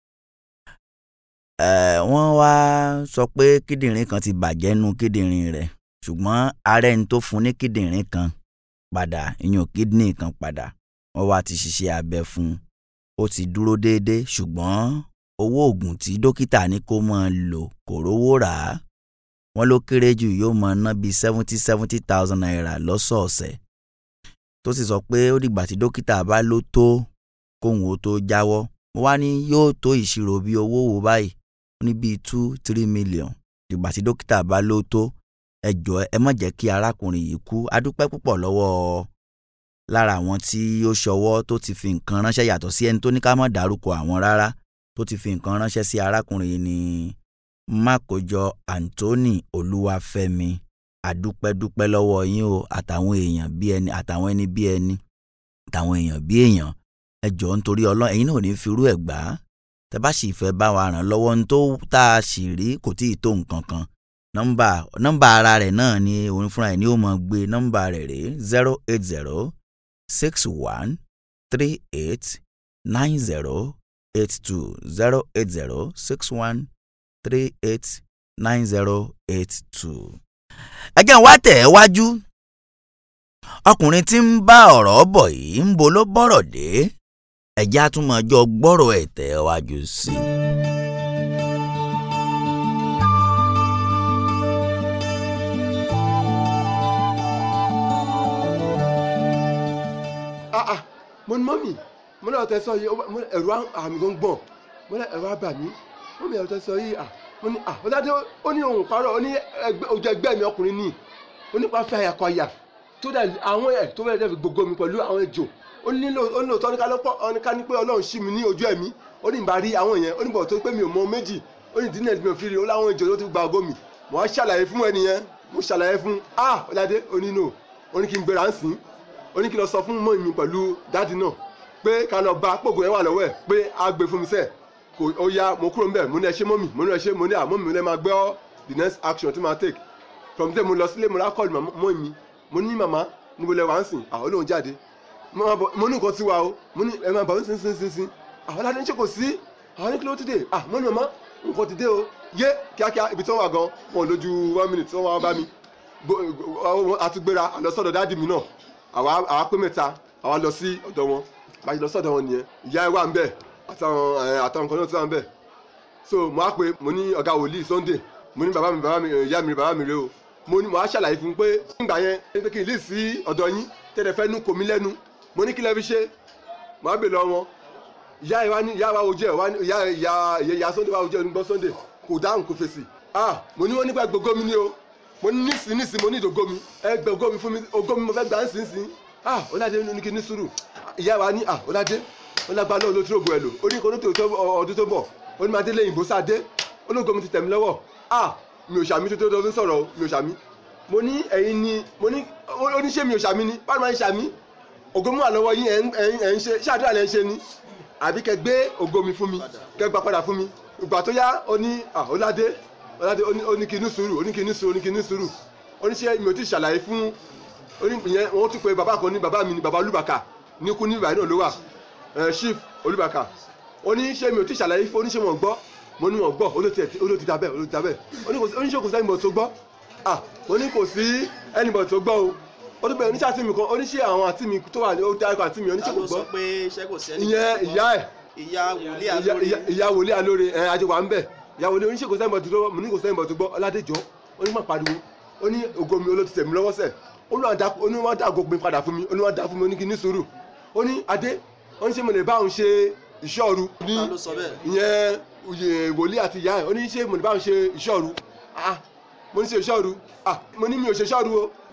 wọ́n wá sọ pé kíndìnrín kan ti bàjẹ́ nu kíndìnrín rẹ̀ ṣùgbọ́n ààrẹ ń tó fún ní kíndìnrín kan padà ìyún kídìnrín kan padà wọ́n wá ti ṣiṣẹ́ abẹ fún un ó ti dúró déédéé ṣùgbọ́n owó oògùn tí dókítà ní kó máa lò kò rówó rà á wọ́n ló kéré jù yóò máa ná bíi seventy seventy thousand naira lọ́sọ̀ọ̀sẹ̀ tó sì sọ pé ó dìgbà tí dókítà bá ló tó kóhun ó tó jáwọ́ mo wá ní yóò tó ìṣirò bíi owó wo báyìí ó ní bíi two three million dìgbà tí dókítà bá ló tó ẹ jọ̀ọ́ ẹ má jẹ́ kí arákùnrin yìí kú adúpẹ́ púpọ̀ lọ́wọ́ lára àwọn tí ó ṣọwọ́ tó ti fi nǹkan ránṣẹ́ yàtọ̀ sí ẹni tó ní ká má dárúkọ àwọn rárá tó ti fi nǹkan ránṣẹ́ sí arákùnrin yìí ní mákòjọ Anthony Olúwafẹ́mi àdúpẹ́dúpẹ́ lọ́wọ́ yín o àtàwọn èèyàn bí ẹni àtàwọn ẹni bí ẹni àtàwọn èèyàn bí èèyàn ẹ jọ̀ọ́ nítorí Ọlọ́run ẹ̀yin náà ò ní fi irú ẹ̀ gbà á tẹ bá sì fẹ́ bá wa ràn lọ́wọ́ ní tó tá a sì rí kò tí ì tó nǹkan kan nọ́mbà nọ́mbà ara rẹ̀ náà ni òun fúnra ẹ̀ ní ó mọ̀ gbé nọ́mbà rẹ̀ rèé zero eight zero six one three eight nine zero eight two zero eight zero six one three eight nine zero eight two. ẹ jẹ́ n wá tẹ̀ ẹ́ wájú ọkùnrin tí ń bá ọ̀rọ̀ bọ̀ yìí ń bo ló bọ̀rọ̀ dé ẹ̀já tún máa jọ gbọ́rọ̀ ẹ̀ tẹ̀ ẹ́ wájú sí i. ah ah mo ní mọ́mì mo ní ọ̀tẹ̀ sọ yìí mo ní ẹ̀rù àmì gan gbọ̀n mo ní ẹ̀rù àbà mí mọ́mì ẹ̀rù tẹ̀ sọ yìí ah mo ní ah ọ̀dàdé ó ní òun parọ́ ó ní ojú ẹgbẹ́ mi ọkùnrin ní ó nípa fẹ́ àyàkọ àyà tó dẹ̀ àwọn ẹ̀ tó fẹ́ẹ́ dẹ̀ fi gbogbo mi pẹ̀lú àwọn ejò ó nílò ó nílò tọ́ ní ká ní pé ọlọ́run ṣí mi ní ojú ẹ̀mí ó ní ìbá rí àwọn yẹn ó ní bọ̀ tó pé mi ò mọ méjì ó ní ìdílé mi ò fi rí ó láwọn ejò tó ti gba ògo mi mo á ṣàlàyé fún ẹni yẹn mo ṣàlàyé fún ah ọ̀dàdé ó ní no ó ní kí n gbéra ń sìn ó ní kí n lọ sọ fún mọ́ mi pẹ̀lú dáàdì náà pé ká lọ bá pògùn ẹ̀ wà lọ́wọ́ ẹ̀ pé á gbé fún mi sẹ́ẹ̀ kò ó yá mo kúrò níbẹ̀ mo ní ẹ ṣe mọ́ mi mo ní ẹ ṣe mo ní àmọ́ mi lẹ́ máa gbọ́ the next action tí máa take from there mo lọ sílé mo rà kọ́ọ̀lù mọ́ mi mo ní màmá níbo lẹ wà ń sìn àwọn olóhùn jáde mo ní nǹkan tí wa o mo ní ẹ máa bọ̀ ń sin sin sin àwọn aládé ń ṣe kò sí àwọn ní kí ló ti dé ah mo ní màmá nǹkan ti dé o yé kíákíá ibi tí wọ́n wà gan wọn lójú one minute tí wọ́n wá bá mi àtúgbéra àlọ́sọ̀dọ̀ dáàdì mi náà àwa àwa pé mẹ́ta àwa lọ sí ọ̀dọ̀ wọn bá a ṣe lọ sọ́dọ̀ wọn nìyẹn ìyá ẹ wà ń bẹ̀ àtàwọn àtàwọn kan náà tó wà ń bẹ̀ so mo á pé mo ní ọ̀gá wòlíì Sunday mo ní bàbá mi bàbá mi ìyá mi bàbá mi rè o mo ní mo á ṣàlàyé fún un pé nígbà yẹn pé kí n lè sí ọ̀dọ̀ yín tẹ́lẹ̀ fẹ́ nú kò mí lẹ́nu mo ní kí lẹ́ fi ṣe mo á bè lọ wọn ìyá ẹ wá ní ìyá wa ojú ẹ wá ní ìyá ìyá ìyá Sunday wa ojú ẹ nígbọ́ Sunday kò dáhùn kò fèsì ah mo ní wọn nípa gbogbo mi ní o mo ní nísìn nísìn mo ní ìdògo mi ẹ gbẹ ògo mi fún mi ògo mi mo fẹ́ gbà ń sìn sìn ah ọládé ní kí ní sùúrù ìyá wa ní ah ọládé ọlágbá náà ló tí ògo ẹ lò ó ní kó ní tó ọdún tó bọ̀ ó ní máa dé lẹ́yìn ìbòsà dé ológo mi ti tẹ̀ mí lọ́wọ́ ah mi ò ṣàmì tó tó tó sọ̀rọ̀ mi ò ṣàmì mo ní ẹ̀yin ni mo ní oníṣẹ́ mi ò ṣàmì ni báwo máa ń ṣàmì ògo mi wà lọ́wọ́ yín ẹ̀ ń ṣe ṣáàdúrà lẹ́ ń ṣe ni àbí kẹ gbé ògo mi fún mi kẹ gbà padà fún mi ìgbà tó yá ó ní ah ọládé ọládé ó ní kí ní sùúrù ó ní kí ní sùúrù ó ní kí ní sùúrù oníṣẹ́ mi ò tí ì ṣàlàyé fún ìyẹn wọ́n tún pé bàbá kan ní bàbá mi ní bàbá olúbàkà ní kú ní ìbàdàn náà ló wà chief olúbàkà oníṣẹ́ mi ò tí ì ṣàlàyé fún oníṣẹ́ wọn gbọ́ mo ní wọn gbọ́ olóòtú dábẹ́ olóòtú dábẹ́ oníṣẹ́ kò sí ẹnìbọ̀ tó gbọ́ ah mo ní kò sí ẹnìbọ̀ tó gbọ́ o ó tún bẹ̀rẹ̀ oníṣẹ́ àti mi kan oníṣẹ́ àwọn àti mi tó wà ní ó dárúkọ àti mi oníṣẹ́ kò gbọ́ ìyẹn ìyá ẹ̀ ìyá wòlíì alóore ẹ̀ ajé wà ń bẹ̀ ìyá wòlíì oníṣẹ́ kò sí ẹnìbọ̀ tó gbọ́ mo ní kò sí ẹnìbọ̀ tó gbọ́ ọládéjọ́ onímọ̀ pariwo ó ní ògo mi olóòtú tẹ̀ mí lọ́wọ́ sẹ̀ oníwọ̀n dá ògo mi padà fún mi oníwọ̀n dá fún mi oníkì ní sùúrù ó ní adé ó ní ṣé mo lè bá òun ṣe ìṣọ́ru ní ìyẹn òye wòlíì àti ìyá ẹ̀ ó ní ṣé mo lè bá òun ṣe ìṣọ́ru ah mo ní ṣe ìṣọ́ru ah mo ní mi ò ṣe ìṣọ́ru o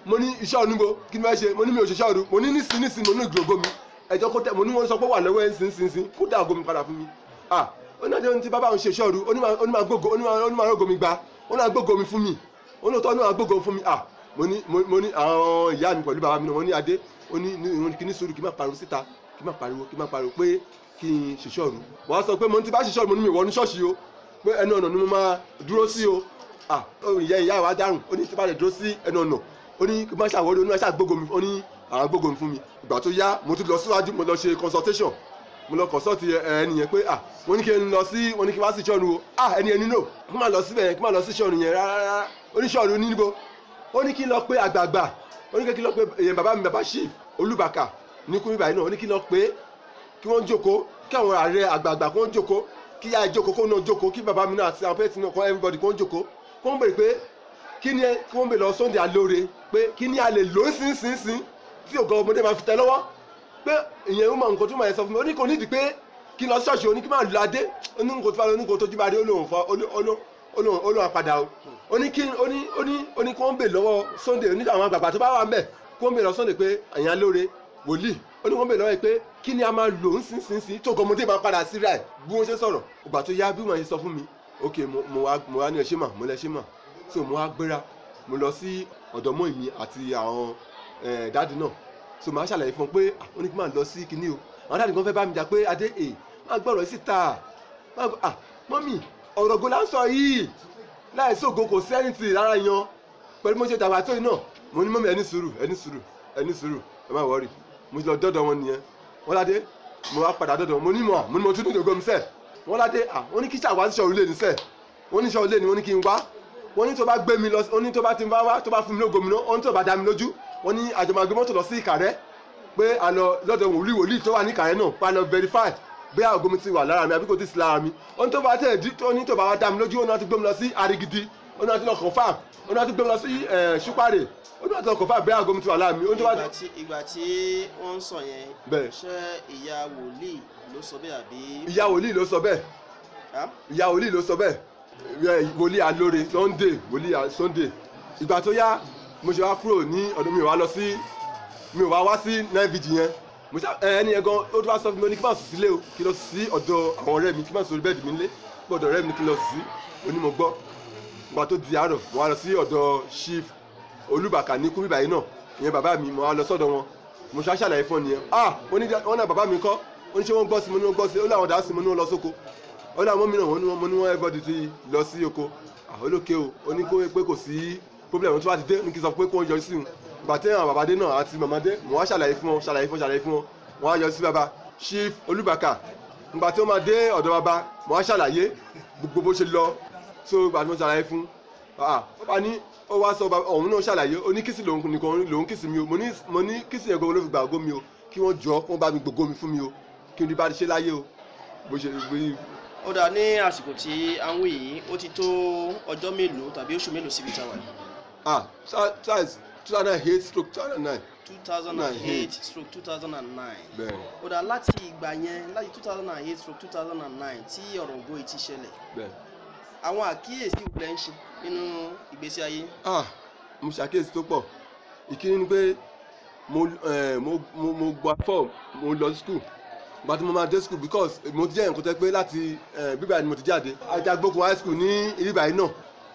mo ní iṣẹ́ oníbo kí ni wọ́n ṣe mo ní mi ò ṣe iṣẹ́ òru mo ní nísìn nísìn mo ní ìgbòho mi ẹjọ́ kó tẹ mo ní wọ́n sọ pé wà lọ́wọ́ ẹ̀ ń sin sin sin kó dá ògo mi padà fún mi ah ó náà jẹ́ ti bàbá òun ṣe iṣẹ́ òru ó ní máa- ó ní máa gbógo ó ní máa- ó ní máa rógo mi gba ó náà gbógo mi fún mi ó ní òótọ́ ó ní máa gbógo fún mi ah mo ní mo mo ní àwọn ìyá mi pẹ̀lú bàbá mi náà wọ́n ní adé ó ní ní ìwọ̀n kí ní sùúrù kí má pariwo síta kí má pariwo kí má pariwo pé kí n ṣiṣẹ́ òru wọ́n á sọ pé mo ti bá ṣiṣẹ́ òru mo ní mi wọ́n ní ṣọ́ọ̀ṣì o pé ẹnu ọ̀nà ni mo máa dúró sí o ah ó ìyá ìyá wa dárùn ó ní tí bá lè dúró sí ẹnu ọ̀nà ó ní kí n má ṣàwọ́rí ó ní má ṣàgbógo mi ó ní àwọn gbógo mi fún mi ìgbà tó yá mo tún lọ síwájú mo lọ ṣe consultation mo lọ consult ẹ ẹni yẹn pé ah mo ní kí n lọ sí mo ní kí n wá sí ṣọ́ọ̀nù o ah ẹni ẹni no kí n má lọ síbẹ̀ yẹn kí n má lọ sí ṣọ́ọ̀nù yẹn rárá rárá ó ní ṣọ́ọ̀nù ní níbo ó ní kí n lọ pé àgbààgbà ó ní kí n lọ pé èèyàn bàbá mi bàbá chief olúbàkà ní kúrú ìbàyìí náà ó ní kí n lọ pé kí wọ́n jókòó kí àwọn ààrẹ àgbààgbà kí wọ́n jókòó kí yá jókòó kó náà jókòó kí bàbá mi náà àti àwọn pẹ́ẹ́tì náà kọ́ everybody kí wọ́n jókòó kí wọ́n bèrè pé kí ni ẹ kí wọ́n bèrè lọ sunday alóore pé kí ni a lè lò ó sínsìnsìn tí ògo ọmọdé máa fi tẹ lọ́wọ́ pé ìyẹn ń mọ nǹkan tó máa yẹ sọ fún mi ó ní kò nídìí pé kí n lọ ṣọ́ọ̀ṣì ó ní kí n máa lu adé ó ní nǹkan tó bá lọ ní nǹkan tó jí bá dé ó lóun fọ ó lóun ó lóun apàdà o ó ní kí ó ní ó ní ó ní kí wọ́n bèrè lọ́wọ́ sunday ó ní àwọn àgbààgbà tó bá wà ń bẹ̀ kí wọ́n bèrè lọ sunday pé àyàn alóore wòlíì ó ní wọ́n bèrè lọ́wọ́ yìí pé kí ni a máa lò ń sin sin sin tó ògo ọmọdé máa padà sí rà bí wọ́n ṣe sọ̀rọ̀ ìgbà tó yá bí wọ́n ṣe sọ fún mi ok mo mo wá mo wá ní ẹṣẹ́ mà mo lẹ ṣẹ́ mà so mo wá gbéra mo lọ sí ọ̀dọ̀ mọ́ ìmí àti àwọn eh, dáàdì náà so màá ṣàlàyé fún un pé ah, ó ní kí n máa lọ sí kinní o àwọn dáàdì kan fẹ́ bá mi jà pé adé è máa gbọ́rọ̀ yìí síta máa gbọ́ ah mọ́mì ọ̀rọ̀ go la ń sọ yìí láì sóògo kò sẹ́yìntì lára yan pẹ̀lú mo ṣe dàgbà tó yìí náà mo ní mọ́mì ẹni sùúrù ẹni sùúrù ẹni sùúrù ẹ má wọrí mo ti lọ dọ́dọ̀ wọn nìyẹn wọ́n ládé mo wá padà dọ́dọ̀ wọn mo ní mọ̀ mo ní mo tún ní ìdògó mi sẹ́ wọ́n ládé ah wọ́n ní kí ṣàwá sí ṣọ́ọ̀rù lé ní sẹ́ wọ́n ní ṣọ́ọ̀rù lé ní wọ́n ní kí n wá wọ́n ní tó bá gbé mi lọ wọ́n ní tó bá ti bá wá tó bá fún mi lógo mi náà wọ́n ní tó bá dá mi lójú wọ́n ní àjọmọ̀gbé mọ́tò lọ sí ìkàrẹ́ pé a lọ lọ́dọ̀ wòlíì wòlíì tó wà ní ìkàrẹ́ náà pa lọ verify bí àgọ́ mi ti wà lára mi àbí kò ti sí lára mi wọ́n ní tó bá tẹ̀ dí tó ní tó bá wá dá mi lójú wọ́n náà ti gbé mi lọ sí arigidi wọ́n náà ti lọ confirm wọ́n náà ti gbé mi lọ sí ṣúpàrè wọ́n náà ti lọ confirm bí àgọ́ mi ti wà lára mi wọ́n tó bá ìgbà tí ìgbà tí wọ́n ń sọ yẹn Bẹ́ẹ̀. ṣé ìyá wòlíì ló sọ bẹ́ẹ̀ àbí. ìyá wòlíì ló sọ bẹ́ẹ̀ Ah? ìyá wòlíì ló sọ bẹ́ẹ̀ Ẹ, wòlíì alóore sunday wòlíì a- sunday ìgbà tó yá mo ṣe wá kúrò ní ọ̀dọ̀ mi ò wá lọ sí mi ò wá wá sí nine vg yẹn mo ṣá ẹ, ẹni yẹn gan ó tó bá sọ fún mi ó ní kí n má sùn sílé o kí n lọ sí ọ̀dọ̀ àwọn ọ̀rẹ́ mi kí n má sùn orí bẹ́ẹ̀dì mi nílé gbọ́dọ̀ ọ̀rẹ́ mi ní kí n lọ sí onímọ̀ gbọ́ ìgbà tó di àárọ̀ mo wá lọ sí ọ̀dọ̀ chief olúbàkà ní kúrìbà yìí náà ìyẹn bàbá mi mo wá lọ sọ́dọ̀ wọn mo ṣá ṣàlàyé fún ọ nìyẹn ah wọ́n ní wọ́n náà bàbá mi kọ́ ó ní ṣé wọ́n gbọ́ sí mo ní wọ́n gbọ́ sí ó láwọn dá sí mo ní wọ́n lọ sóko ó ní àwọn mìíràn wọn ní wọn mo ní wọn everybody ti lọ sí oko àhólókè o ó ní kó pé kò sí problem tó bá ti dé ní kí n sọ pé kó ń yọjú sí wọn ìgbà tí àwọn bàbá dé náà àti màmá dé mo wá ṣàlàyé fún wọn ṣàlàyé fún wọn ṣàlàyé fún wọn wọn á yọjú sí bàbá chief olúbàkà ìgbà tí ó máa dé ọ̀dọ̀ bàbá mo wá ṣàlàyé gbogbo bó ṣe lọ so ìgbà tí mo ṣàlàyé fún ah bàbá ní ó wá sọ bàbá òun náà ṣàlàyé ó ní kìsì lòun nìkan lòun kìsì mi o mo ní mo ní kìsì yẹn gbogbo ló fi gbà ògo mi o kí wọ́n jọ kí wọ́n bá mi gbogbo mi fún mi o kí n rí bá ṣe láyé o bó ṣe bí ó dáa ní àsìkò tí à ń wí yìí ó ti tó ọjọ́ mélòó tàbí oṣù mélòó síbi táwa yìí. ah size two thousand and eight stroke two thousand and nine two thousand and eight stroke two thousand and nine. bẹ́ẹ̀ ó dáa láti ìgbà yẹn láti two thousand and eight stroke two thousand and nine tí ọ̀rọ̀ ògo yìí ti ṣẹlẹ̀ bẹ́ẹ̀ àwọn àkíyèsí wo lẹ́ ń ṣe nínú ìgbésí ayé. ah mo ṣàkíyèsí tó pọ̀ ìkíni ni pé mo eh, mo mo mo gba form mo lọ sí school gba tí mo máa dé school because mo ti jẹ́ nǹkan tẹ́ pé láti eh, bíbá ni mo ti jáde ajagbókun high school ní ibà yìí náà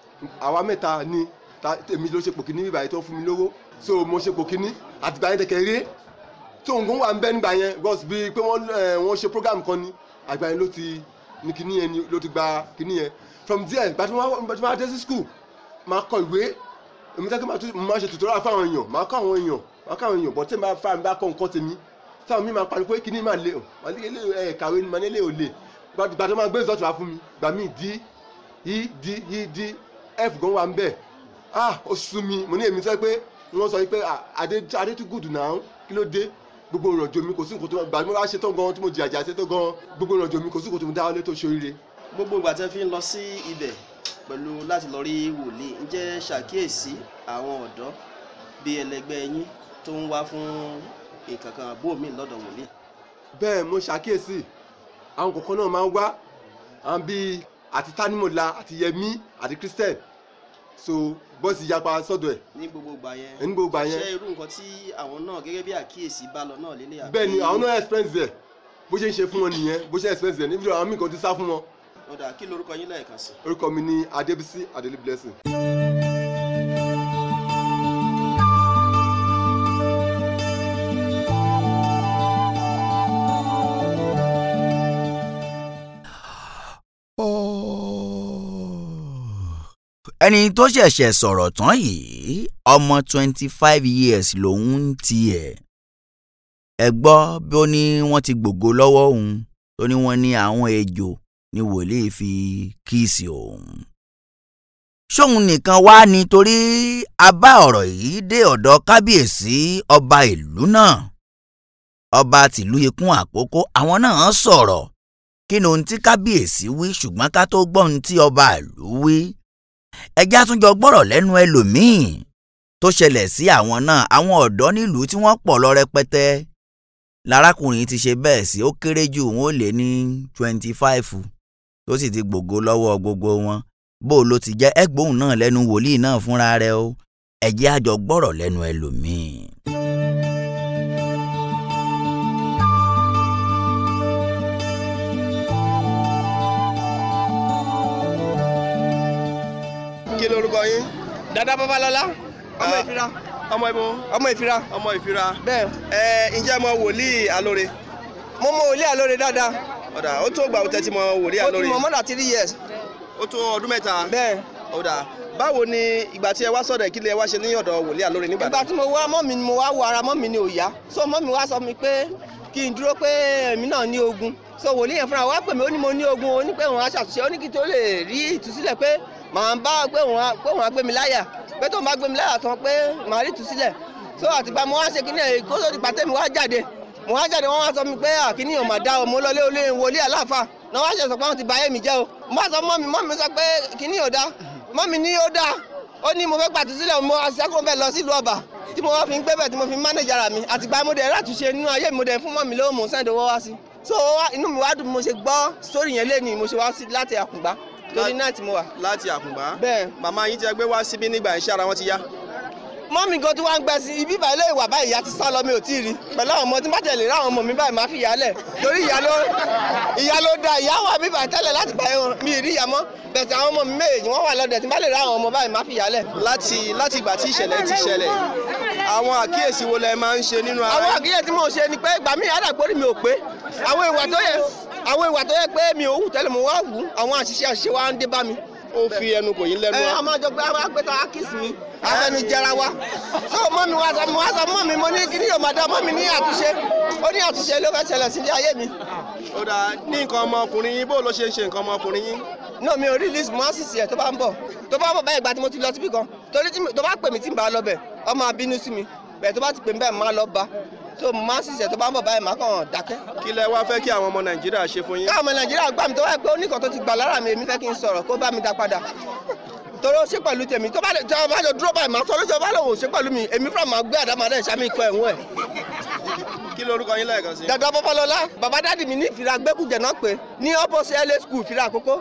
àwa mẹ́ta ni ta- èmi ló ṣe pòkí ní ibà yìí tó fún mi lówó so mo ṣe pòkí ní àtìgbà yẹn tẹ̀kẹ̀ rí tó nǹkan wà ń bẹ́ nígbà yẹn because bíi pé wọ́n eh, wọ́n ṣe program kan ni àgbà yẹn ló ti ní kíní yẹn ni ló ti gba kíní yẹn from there gba tí wọ́n gba tí wọ́n á dé sí school máa kọ ìwé èmi tẹ́kẹ́ máa tún máa ṣe tutorial fáwọn èèyàn máa kọ́ àwọn èèyàn máa kọ́ àwọn èèyàn bọ́ tẹ́ máa fa mi bá kọ́ nǹkan tèmi táwọn mi máa pariwo pé kíní máa lé o máa lé ilé ẹ̀ kàwé ni máa ní ilé ò lè gbà tó máa gbé result wá fún mi gbà mí d e d e d f gan wà ń bẹ̀ ah ó sú mi mo ní èmi sọ pé wọ́n sọ pé ah, adé adé tún gùdù náà kí ló dé gbogbo ìrìnàjò mi kò sí nǹkan tó gbà mo bá ṣe tán gan tí mo jìyà jà ṣe tán gan gbogbo ìrìnàjò mi kò sí nǹkan tó mo dáwọ́lé tó ṣoríire gbogbo ìgbà tẹ́ fi ń lọ sí ibẹ̀ pẹ̀lú láti lọ rí wòlíì ǹjẹ́ ṣàkíyèsí àwọn ọ̀dọ́ bíi ẹlẹgbẹ́ yín tó ń wá fún nǹkan kan àbó mi lọ́dọ̀ wòlíì. bẹ́ẹ̀ mo ṣàkíyèsí àwọn kọ̀ọ̀kan náà máa ń wá àwọn bíi àti tanimola àti yẹmí àti christian so bọ́ọ̀sì yapa sọ́dọ̀ ẹ̀ ní gbogbo ìgbà yẹn ní gbogbo ìgbà yẹn ṣé irú nǹkan tí àwọn náà gẹ́gẹ́ bí àkíyèsí bá lọ náà lélẹ̀ àbí- bẹ́ẹ̀ ni àwọn náà expense ẹ̀ bó ṣe ń ṣe fún wọn nìyẹn bó ṣe expense ẹ̀ níbi àwọn míì kan ti sá fún wọn ọ̀dà kí lorúkọ yín lẹ́ẹ̀kan sí. orúkọ mi ní adébísí adélé blessing. ẹni tó ṣẹ̀ṣẹ̀ sọ̀rọ̀ tán yìí ọmọ twenty five years lòun ń tiẹ̀ ẹ gbọ́ bí ó ní wọ́n ti gbògo lọ́wọ́ òun tó ní wọ́n ní àwọn ejò ní wòlíì fi kíìsì òun. ṣóun nìkan wá nítorí a bá ọ̀rọ̀ yìí dé ọ̀dọ̀ kábíyèsí ọba ìlú náà ọba tìlú ikún àkókò àwọn náà sọ̀rọ̀ kí ni ohun tí kábíyèsí wí ṣùgbọ́n ká tó gbọ́ ohun tí ọba ìlú wí ẹjẹ́ àtúnjọ gbọ́rọ̀ lẹ́nu ẹlòmíì tó ṣẹlẹ̀ sí àwọn náà àwọn ọ̀dọ́ nílùú tí wọ́n pọ̀ lọ rẹpẹtẹ lárákùnrin ti ṣe bẹ́ẹ̀ sí ó kéré jù wọn ò lé ní twenty five tó sì ti gbògo lọ́wọ́ gbogbo wọn bó ló ti jẹ́ ẹgbóhùn náà lẹ́nu wòlíì náà fúnra rẹ̀ o ẹjẹ́ àjọ gbọ́rọ̀ lẹ́nu ẹlòmíì. kí lorúkọ yín. dada babalọla ọmọ Ah. ìfira ọmọ ibo ọmọ ìfira ọmọ ìfira. bẹ́ẹ̀ ẹ ǹjẹ́ mọ wòlíì alóore. mo mọ òlé àlóore dáadáa ọ̀dà ó tó gbà ó tẹ́tí mọ wòlíì ó ti alóore. mọ mọ́dà three years ó tó ọdún mẹ́ta. bẹ́ẹ̀ ọ̀dà báwo ni ìgbà tí ẹ wá sọ̀dọ̀ kí lẹ wá ṣe ní ọ̀dọ̀ wòlíì alóore nígbà ìgbà tí mo wá mọ́ mi ni mo wá wo ara mọ́ mi ni ò yá so mọ́ mi wá sọ mi pé kí n dúró pé èmi náà ní ogun so wòlíì yẹn fúnra wá pè mí ó ní mo ní ogun ó ní pé òun á ṣàtúnṣe ó ní kí n tó lè rí ìtúsílẹ̀ pé màá bá pé òun á pé òun á gbé mi láyà pé tóun bá gbé mi láyà tán pé màá rí ìtúsílẹ̀ so àtìgbà mo wá ṣe kíní ẹ̀ kó tó di pàtẹ́ mi wá jáde mo wá jáde wọ́n wá sọ mi pé àkíní ò mà dá o mo lọlé olé wòlíì aláàfáà náà wá ṣe sọ pé wọ́n ti bà ayé mi jẹ́ o mo bá sọ mọ́ mi mọ́ mi sọ pé kíní ò dá mọ́ mi ní ó dá ó ní mo fẹ́ gbàtú sílẹ̀ mo aṣẹ́gun fẹ́ lọ sílùú ọba tí mo wá fi ń gbé bẹ̀ tí mo fi ń mánéjà ara mi àtìgbà mo dẹ̀ látúnṣe nínú ayé mi mo dẹ̀ fún mọ́ mi lówó mo ń sẹ́ńdẹ̀ owó wá sí so wá- inú mi wá dùn bí mo ṣe gbọ́ sórí yẹn léni mo ṣe wá sí láti àkùngbá torí náà tí mo wà. láti àkùngbá. bẹ́ẹ̀ màmá yín tí ẹ gbé wá síbí nígbà iṣẹ́ ara wọn ti yá. mọ́mí gan tí wọ́n ń gbẹ sí ibi ìbá ilé ìwà báyìí ìyá ti sá lọ mi ò tí ì rí pẹ̀lú àwọn ọmọ tí má tẹ̀lé ráwọn ọmọ mi báyìí má fi ìyá lẹ̀ torí ìyá ló ìyá ló da ìyá wà mí báyìí tẹ́lẹ̀ láti bá wọn mi ì rí ìyá mọ́ bẹ̀tẹ̀ àwọn ọmọ mi méjèèjì wọ́n wà lọ́dẹ̀ tí má lè ráwọn ọmọ báyìí má fi ìyá lẹ̀. láti láti ìgbà tí ìṣẹ̀lẹ̀ ti ṣẹlẹ̀ àwọn àkíyèsí wo lẹ máa ń ṣe nínú ara àwọn yín? àkíyèsí tí mò ń ṣe ni pé ìgbà míì àdàgbórí mi ò pé àwọn ìwà tó yẹ àwọn ìwà tó yẹ pé mi ò wù tẹ́lẹ̀ mo wá wù àwọn àṣìṣe àṣìṣe wa ń dé bá mi. ó fi ẹnu kò yín lẹ́nu ẹ wá. a máa jọ pé a gbé tán á kìsì mi afẹnu jẹra wa so mọ mi wá sọ mi wá sọ mọ mi mo ní kí ni yóò máa dá mọ mi ní àtúnṣe ó ní àtúnṣe ló fẹ́ ṣẹlẹ̀ sí ilé ayé mi. ó dáa ní nǹkan ọmọkùnrin yín bó ló ṣe ń ṣe nǹkan ọmọkùnrin yín. náà mi ò rí list mo á sì sí ẹ tó bá ń bọ̀ tó bá ń bọ̀ báyìí ìgbà tí mo ti lọ síbì kan torí tí mi- tó bá pè mí tí n bá lọ bẹ̀ ọ máa bínú sí mi bẹ́ẹ̀ tó bá ti pè mí bẹ́ẹ̀ máa lọ bá so mo á sì sí ẹ tó bá ń bọ̀ báyìí máa kàn dákẹ́. kí lẹ wá fẹ́ kí àwọn ọmọ nàìjíríà ṣe fún yín. káwọn ọmọ nàìjíríà gbà mí tó wáyé pé oníkan tó ti gbà lára mi èmi fẹ́ kí n sọ̀rọ̀ kó bá mi dá padà torí ó ṣe pẹ̀lú tèmi tó bá lè tó bá lè dúró báyìí máa sọ lójú ọba lòun ò ṣe pẹ̀lú mi èmi fúnra máa gbé àdámadá ìṣàmì ikọ̀ ẹ̀wọ̀n ẹ̀. kí lorúkọ yín lẹ́ẹ̀kan sí. dada bọ́bọ́lọ́lá bàbá dádì mi ní ìfira gbẹ́kùjẹ náà pé ní opposite la school ìfira àkókò.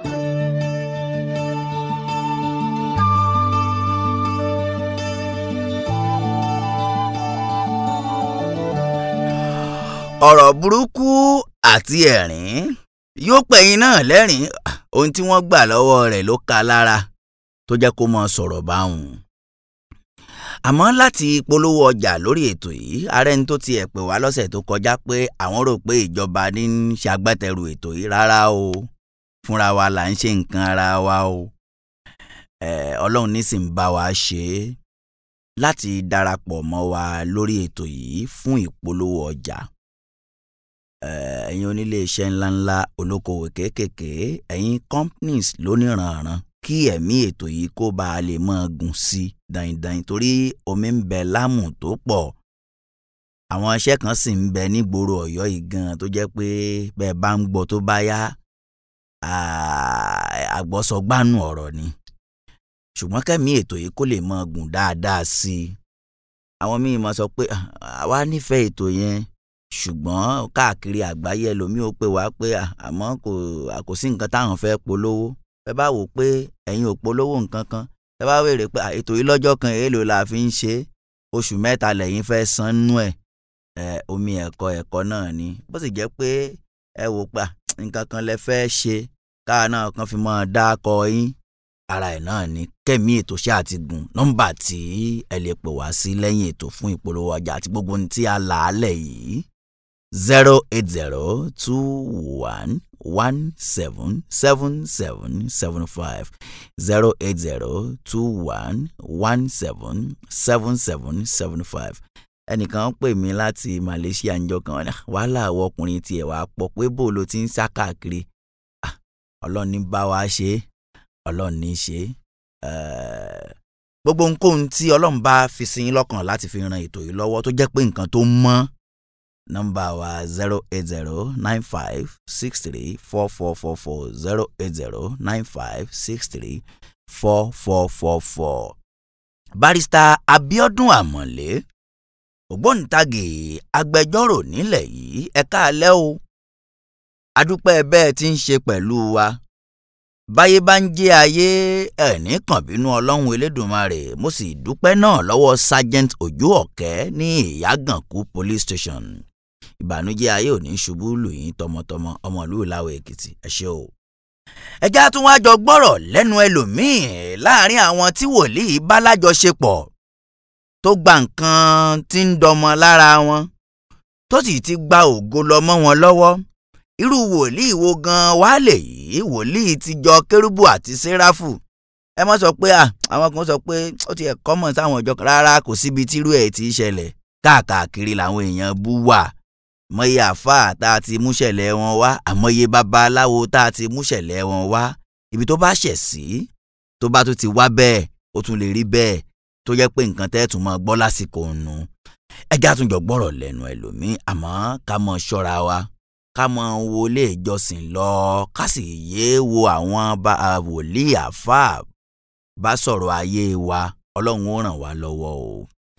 ọ̀rọ̀ burúkú àti ẹ̀rín yóò pẹ̀yìn náà lẹ́rìn ohun tí wọ́n gbà lọ́wọ́ rẹ̀ ló ka lára tó jẹ́ kó mọ sọ̀rọ̀ báwọn. àmọ́ láti polówó ọjà lórí ètò yìí ààrẹ ní tó tiẹ̀ pè wá lọ́sẹ̀ tó kọjá pé àwọn rò pé ìjọba ní ń ṣagbátẹrù ètò yìí rárá o fúnra wa là ń ṣe nǹkan ara wa o Eh, ọlọ́run ní sì ń bá wa ṣe é láti darapọ̀ mọ́ wa lórí ètò yìí fún ìpolówó ọjà Eh, ẹ̀yin onílé iṣẹ́ ńláńlá olókoòwò kéékèèké ẹ̀yin companies lóníranran kí ẹ̀mí ètò yìí kó bá a lè máa gùn sí i dandan torí omi ń bẹ lámù tó pọ̀ àwọn iṣẹ́ kan sì ń bẹ nígboro ọ̀yọ́ yìí gan tó jẹ́ pé bẹ́ẹ̀ bá ń gbọ́ tó bá yá ah, àgbọ́sọgbánu ọ̀rọ̀ ni ṣùgbọ́n kẹ́mi ètò yìí kó lè máa gùn dáadáa sí i àwọn míì máa sọ pé "Ah, àwa nífẹ̀ẹ́ ètò yẹn ṣùgbọ́n káàkiri àgbáyé ẹlòmíì ó pè wá pé "Ah, àmọ́ kò kò sí nǹkan táwọn fẹ́ polówó ẹ bá wò pé ẹ̀yin ò polówó nǹkan kan ẹ bá wèrè pé à, ètò yìí lọ́jọ́ kan èèlò la fi ń ṣe oṣù mẹ́ta lẹ́yìn fẹ́ san nú ẹ̀ ẹ omi ẹ̀kọ́ ẹ̀kọ́ náà ni bó sì jẹ́ pé ẹ wò pa nǹkan kan lẹ fẹ́ ṣe káà náà kan fi mọ́ dákọ yín ara ẹ̀ náà ni kẹ́mi ètò ṣe àti gùn nọ́mbà tí ẹ lè pè wá sí lẹ́yìn ètò fún ìpolówó ọjà àti gbogbo ohun tí a là á lẹ̀ yìí zero eight zero two one one seven seven seven seven five zero eight zero two one one seven seven seven seven five ẹnìkan pè mí láti Malaysia ńjọ́ kan ní wàhálà àwọn ọkùnrin tiẹ̀ wá pọ̀ pé bó ló ti ń sá káàkiri Ah, ọlọ́run ní bá wa ṣe é ọlọ́run ní í ṣe é Eh, gbogbo ohunkóhun tí ọlọ́run bá fi sí yín lọ́kàn láti fi ran ètò yìí lọ́wọ́ tó jẹ́ pé nǹkan tó mọ́ nọ́mbà wa zero eight zero nine five six three four four four four zero eight zero nine five six three four four four four. barista Abiodun Amọ̀lé ògbóǹtagì agbẹjọ́rò nílẹ̀ yìí ẹ káalẹ́ o adúpẹ́ bẹ́ẹ̀ tí ń ṣe pẹ̀lú wa báyé bá ń jẹ́ ayé ẹ̀ní kàn bínú ọlọ́run elédùnmarè mo sì dúpẹ́ náà lọ́wọ́ sergeant ojú ọ̀kẹ́ ní ìyàgànkù police station ìbànújẹ́ ayé ò ní ṣubú lù yín tọmọtọmọ ọmọlú ìlàwọ̀ èkìtì ẹ ṣé o. ẹjẹ́ tún wá jọ gbọ́rọ̀ lẹ́nu ẹlòmíín láàrin àwọn tí wòlíì bá lájọṣepọ̀ tó gba nǹkan tí ń dọmọ lára wọn tó sì ti gba ògo lọ mọ́ wọn lọ́wọ́ irú wòlíì wo gan wá lè yí wòlíì ti jọ kérúbù àti séráfù ẹ mọ́ sọ pé à àwọn kan sọ pé ó ti ẹ̀kọ́ mọ̀ sáwọn ọjọ́ kan rárá kò síbi tírú ẹ̀ ti ṣẹlẹ̀ káàkiri làwọn èèyàn bú wà mọ̀ye àáfàá tá a ti múṣẹ̀lẹ̀ wọn wá àmọye babaláwo tá a ti múṣẹ̀lẹ̀ wọn wá ibi tó bá ṣẹ̀ sí tó bá tún ti wá bẹ́ẹ̀ ó tún lè rí bẹ́ẹ̀ tó jẹ́ pé nǹkan tẹ́ tún mọ́ gbọ́ lásìkò nù ẹjẹ́ àtúnjọ gbọ́rọ̀ lẹ́nu ẹlòmíín àmọ́ ká mọ ṣọ́ra wa ká mọ wo ilé ìjọsìn lọ ká sì yéé wo àwọn bá- a wòlíì àáfàá bá sọ̀rọ̀ ayé wa ọlọ́run ó ràn wá lọ́wọ́ o.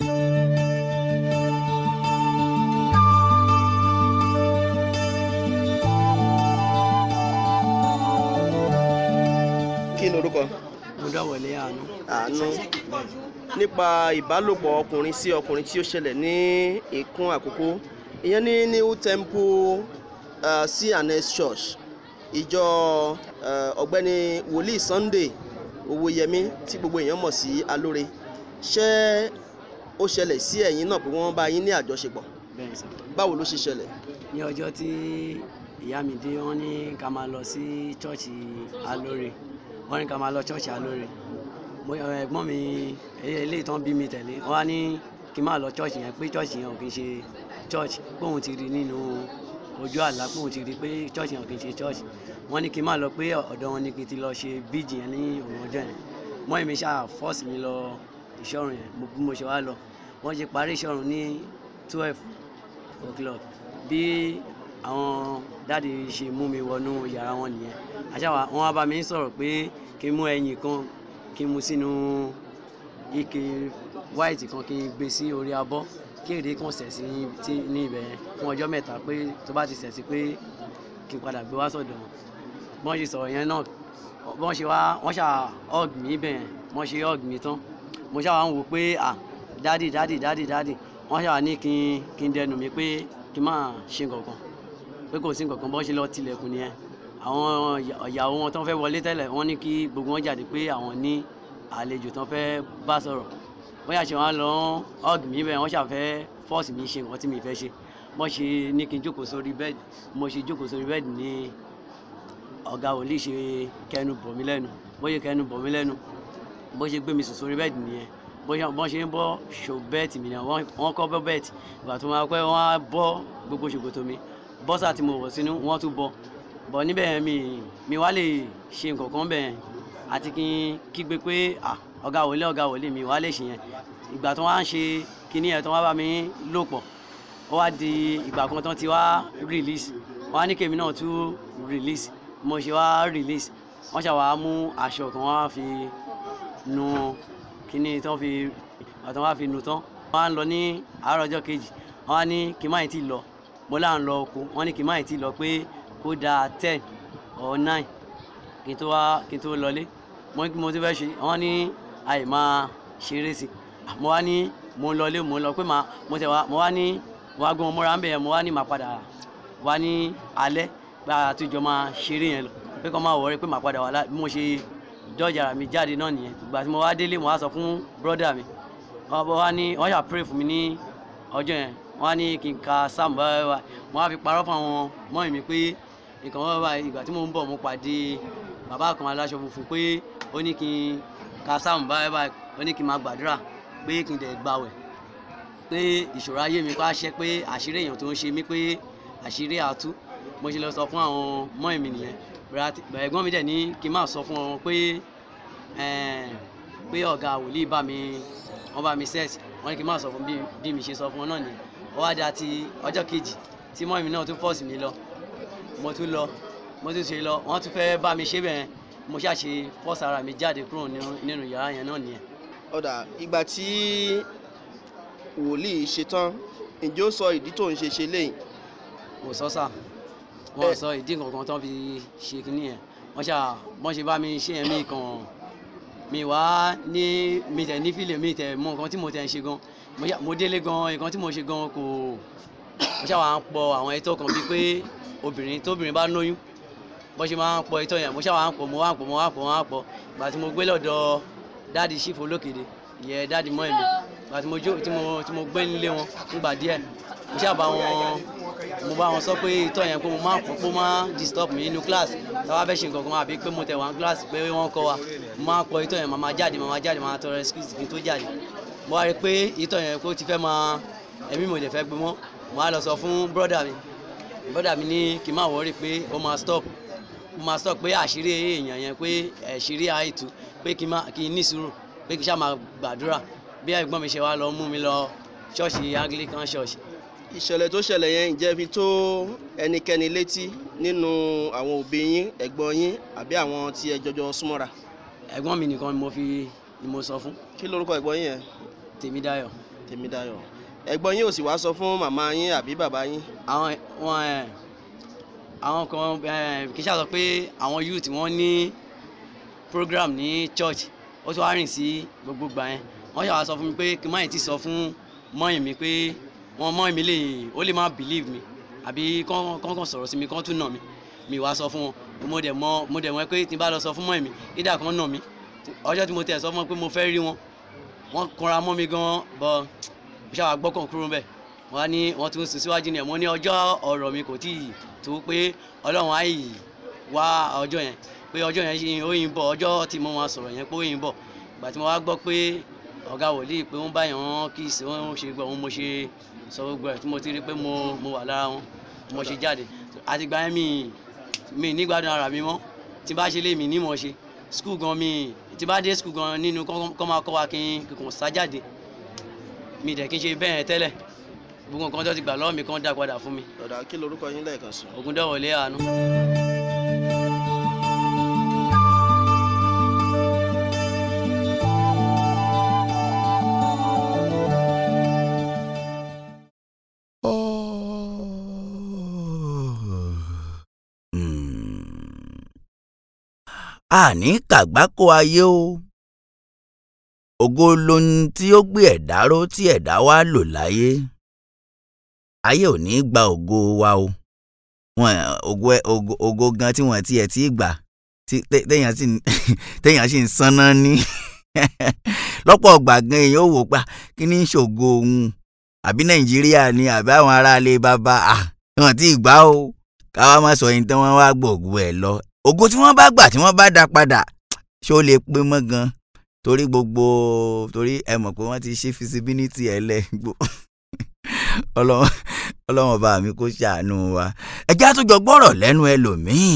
kí ni orúkọ mo dọ̀wọ̀lé àánú. àánú nípa ìbálòpọ̀ ọkùnrin sí ọkùnrin tí ó ṣẹlẹ̀ ní ìkún àkókò ìyẹn ní new temple uh, cns church ìjọ uh, ọ̀gbẹ́ni wòlíì sunday owóyẹmí tí gbogbo èèyàn mọ̀ sí alóore ṣé ó ṣẹlẹ̀ sí ẹ̀yin náà pé wọ́n bá yín ní àjọṣepọ̀ bẹ́ẹ̀ sọ. báwo ló ṣe ṣẹlẹ̀ ní ọjọ́ tí ìyá mi dé wọ́n ní ká máa lọ sí ṣọ́ọ̀ṣì alóore wọ́n ní ká máa lọ ṣọ́ọ̀ṣì alóore mo ẹ, ẹ̀gbọ́n mi e- eléyìí tán bí mi tẹ̀lé wọ́n á ní kí n máa lọ ṣọ́ọ̀ṣì yẹn pé ṣọ́ọ̀ṣì yẹn ò kì í ṣe ṣọ́ọ̀ṣì pé òun ti rí nínú ojú àlá pé òun ti rí pé ṣọ́ọ̀ṣì yẹn ò kì í ṣe ṣọ́ọ̀ṣì wọ́n ní kí n máa lọ pé ọ̀dọ̀ wọn ni kí n ti lọ ṣe bíjì yẹn ní òun ọjọ́ yẹn mọ́ èmi ṣáà fọ́ọ̀sì mi lọ ìṣọ́run yẹn mo- bí mo ṣe wá lọ wọ́n ṣe parí ìṣọ́run ní twelve o'clock bí àwọn dáàdi ṣe mú mi wọnú yàrá wọn nìyẹn àṣàwà wọn wá bá mi sọ̀rọ̀ pé kí n mú ẹyin kan kí n mu sínú ike white kan kí n gbé sí orí abọ́ kí èdè kan sẹ̀ sí tí- ní ibẹ̀ yẹn fún ọjọ́ mẹ́ta pé tó bá ti sẹ̀ sí pé kí n padà gbé wá sọ̀dọ̀ wọn bọ́n ṣe sọ̀rọ̀ yẹn náà bọ́n ṣe wá wọ́n ṣà hug mi bẹ̀ yẹn bọ́n ṣe hug mi tán mo ṣà wá ń wò pé ah dádì dádì dádì dádì wọ́n ṣà wá ní kí n kí n dẹnu mi pé kí n má ṣe nǹkankan pé kò sí nǹkankan bọ́n ṣe lọ tilẹ̀kùn nìyẹn àwọn ìyà- ìyàwó wọn tán fẹ́ wọlé tẹ́lẹ̀ wọ́n ní kí gbogbo wọn jáde pé àwọn ní àlejò tán fẹ́ bá sọ̀rọ̀ wọ́n yà ṣe wọn lọ hug mi bẹ́ẹ̀ wọ́n ṣàfẹ́ fọ́ọ̀sì mi ṣe nǹkan tí mi fẹ́ ṣe bọ́n ṣe ní kí n jókòó sórí bẹ́ẹ̀dì mo ṣe jókòó sórí bẹ́ẹ̀dì ní ọ̀gá wòlíì ṣe kẹnu bọ̀ mí lẹ́nu bó ṣe kẹnu bọ̀ mí lẹ́nu bó ṣe gbé mi sùn sórí bẹ́ẹ̀dì nìyẹn bó ṣe bọ́n ṣe ń bọ́ ṣò bẹ́ẹ̀tì mi nìyẹn wọ́n wọ́n kọ́ bọ́ bẹ́ẹ̀tì ìgbà tó máa pẹ́ wọ́n á bọ́ gbogbo ṣòkòtò mi bọ́sà tí mo wọ̀ sínú wọ́n tún bọ́ bọ̀ níbẹ̀ yẹn mi mi wá lè ṣe nǹkan kan bẹ̀ yẹn àti kí n kígbe pé à ọ̀gá wòlíì ọ̀gá wòlíì mi wá lè ṣe yẹn ìgbà tó wá ń ṣe kinní yẹn tó wá bá mi lò pọ̀ ó wá di ìgbà kan tán ti wá release wọ́n á ní kèmí náà tún release mo ṣe wá release wọ́n ṣàwá mú aṣọ kan wá fi nu kíní tán fi àtàn wá fi nu tán wọ́n á lọ ní àárọ̀ ọjọ́ kejì wọ́n á ní kí n má yìí tí lọ mo là ń lọ oko wọ́n ní kí n má yìí tí lọ pé kó da ten or nine kí n tó wá kí n tó lọlé mo ní kí mo ti fẹ́ ṣe wọ́n ní àì máa ṣeré sí mo wá ní mo ń lọlé mo ń lọ pé màá mo tẹ̀ wá mo wá ní mo wá gbé wọn mọ́ra ń bẹ̀ yẹn mo wá ní màá padà wá ní alẹ́ pé àtúnjọ máa ṣeré yẹn lọ pé kọ́ máa wọ̀ọ́rẹ́ pé màá padà wá lá bí mo ṣe dọ́jà mi jáde náà nìyẹn ìgbà tí mo wá délé mo wá sọ fún brọ́dà mi wọ́n wá ní wọ́n ṣà pray fún mi ní ọjọ́ yẹn wọ́n á ní kí n ka sam báyìí báyìí mo wá fi parọ́ fún àwọn mọ́rin mi pé nǹkan wọ́n báyìí ìgbà tí mo ń bọ̀ mo pàdé bàbá kan aláṣọ funfun pé ó ní kí n ka sam báyìí báyìí ó ní kí n máa gbàdúrà pé kí n dẹ̀ gbàwẹ̀ pé ìṣòro ayé mi pa ṣẹ́ pé àṣírí èèyàn tó ń ṣe mí pé àṣírí àtú mo ṣe lọ sọ fún àwọn mọ́rin mi nìyẹn ẹ̀gbọ́n mi dẹ̀ ní kí n má sọ fún wọn pé pé ọ̀gá wòlíì bá mi wọ́n bá mi set wọ́n ní kí n má sọ fún bí mi ṣe sọ fún wọn náà nìyẹn ó wá dá ti ọjọ́ kejì tí mọ́rin mi náà tún fọ́ọ̀sì mi lọ mo tún lọ mo tún ṣe lọ wọ́n tún fẹ́ bá mi ṣe bẹ́ẹ̀ mo ṣàṣe fọ́ọ̀sì ara mi jáde kúrò nínú yàrá yẹn náà nìyẹn. ọ̀dà ìgbà tí wòlíì ṣetán ǹjẹ́ ó sọ ìdí tó ń ṣe ṣe léyìn. kò sọ sà wọn sọ ìdí kankan tán fi ṣe kínní yẹn wọn ṣà wọn ṣe bá mi ṣe yẹn mí kan mi wá ní mi tẹ̀ ní fílẹ̀ mi tẹ̀ mọ nǹkan tí mo tẹ̀ ń ṣe gan mo délé gan nǹkan tí mo ṣe gan kò mo ṣàwọn à ń pọ àwọn ẹtọ kan bíi pé obìnrin tóbìnrin bá lóyún bó ṣe máa ń pọ ẹtọ yẹn mo ṣàwọn à ń pọ mo wá ń pọ mo wá ń pọ mo wá ń pọ ìgbà tí mo gbé lọ́dọ̀ dáàdi ṣífò olókèdè ìyẹn dáàdi mọ́ ẹ̀mí ìgbà tí mo jó tí mo tí mo gbé nílé wọn nígbà díẹ̀ mo ṣàbá wọn mo bá wọn sọ pé ìtọ́ yẹn pé mo máa pọ̀ pé ó máa disturb mi nínú class táwa fẹ́ ṣe nǹkan kan àbí pé mo tẹ̀ wá class pé wọ́n kọ́ wa mo máa pọ̀ ìtọ́ yẹn màmá jáde màmá jáde màmá tọrọ excuse kí n tó jáde mo wá rí i pé ìtọ́ yẹn kó ti fẹ́ máa ẹ̀mí mo dẹ̀ fẹ́ gbé mọ́ mo wá lọ sọ fún brother mi brother mi ní kí n má wọrí pé ó máa stop ó máa stop pé àṣírí èèyàn yẹn pé àṣírí àìtú pé kí n ní sùúrù pé kí n ṣáà máa gbàdúrà bí ẹ̀gbọ́n mi ṣe wá lọ mú mi lọ ṣọ́ọ̀ṣì anglican church ìṣẹ̀lẹ̀ tó ṣẹlẹ̀ yẹn ǹjẹ́ fi tó ẹnikẹ́ni létí nínú àwọn òbí yín ẹ̀gbọ́n yín àbí àwọn tí ẹ jọjọ súnmọ́ra. ẹ̀gbọ́n mi nìkan ni mo fi ni mo sọ fún. kí lorúkọ ẹ̀gbọ́n yín yẹn. Tèmídáyọ̀. Tèmídáyọ̀ ẹ̀gbọ́n yín ò sì wá sọ fún màmá yín àbí bàbá yín. àwọn wọn ẹ àwọn kan ẹ kì í ṣàtọ pé àwọn youth wọn ní program ní church ó tún wá rìn sí gbogbo gbà yẹn wọ́n ṣàwá sọ fún mi pé kí n má yìí ti sọ fún mọ́yìn mi pé wọn mọ mi lè ó lè má believe mi àbí kán kán sọ̀rọ̀ sí mi kán tún nà mí mi wá sọ fún wọn mo dẹ̀ mọ mo dẹ̀ mọ pé tí n bá lọ sọ fún mọ́ mi ìdá kan nà mí ọjọ́ tí mo tẹ̀ sọ fún wọn pé mo fẹ́ rí wọn wọ́n kanra mọ́ mi gan bọ́ mo ṣàwà gbọ́kàn kúrò bẹ́ẹ̀ wọ́n á ní wọ́n tún sùn síwájú ni ẹ̀ mo ní ọjọ́ ọ̀rọ̀ mi kò tíì tó pé ọlọ́run á yìí wá ọjọ́ yẹn pé ọjọ́ yẹn ó yìn bọ̀ ọjọ́ tí mo máa sọ̀rọ̀ yẹn pé ó yìn bọ̀ ìgbà tí mo wá gbọ́ pé ọ̀gá wòlíì pé wọ́n báyìí wọ́n kí ìsìn wọn ṣe gbọ́ wọn mo ṣe sọ gbogbo ẹ̀ tí mo ti rí pé mo mo wà lára wọn mo ṣe jáde àti gba yẹn mi mi nígbàdùn ara mi mọ́ tí bá ṣe lé mi nímọ̀ ṣe skul gan mi tí bá dé skul gan nínú kọ́ máa kọ́ wa kí n kàn sá jáde mi dẹ̀ kí n ṣe bẹ́ẹ̀ tẹ́lẹ̀ gbogbo nǹkan tó ti gbà lọ́wọ́ mi kan dá padà fún mi. ọ̀dà kí lorúkọ yín lẹ́ẹ̀kan sí. Ògúndọ̀wọlé àánú. àní kàgbákò ayé o ògo lohun tí ó gbé ẹ̀dá ró tí ẹ̀dá wá lò láyé ayé ò ní gba ògo wa o wọn ògo ògo ògo gan tí wọn tiẹ̀ ti gbà téèyàn sì téèyàn sì ń sanná ní lọ́pọ̀ ọgbà gan èèyàn ò wò pa kí ní ṣògo òun àbí nàìjíríà ni àbí àwọn aráalé bàbá à wọn ti gbà o káwá má sọ yín tán wọn wá gbòògùn ẹ lọ ògo tí wọ́n bá gbà tí wọ́n bá dá padà ṣé ó lè pé mọ́ gan torí gbogbo torí ẹ mọ̀ pé wọ́n ti ṣe feasibility ẹ lẹ ọlọ́wọ́n ọba mi kó ṣàánú wa ẹjẹ́ àtúnjọ gbọ́rọ̀ lẹ́nu ẹlòmíì.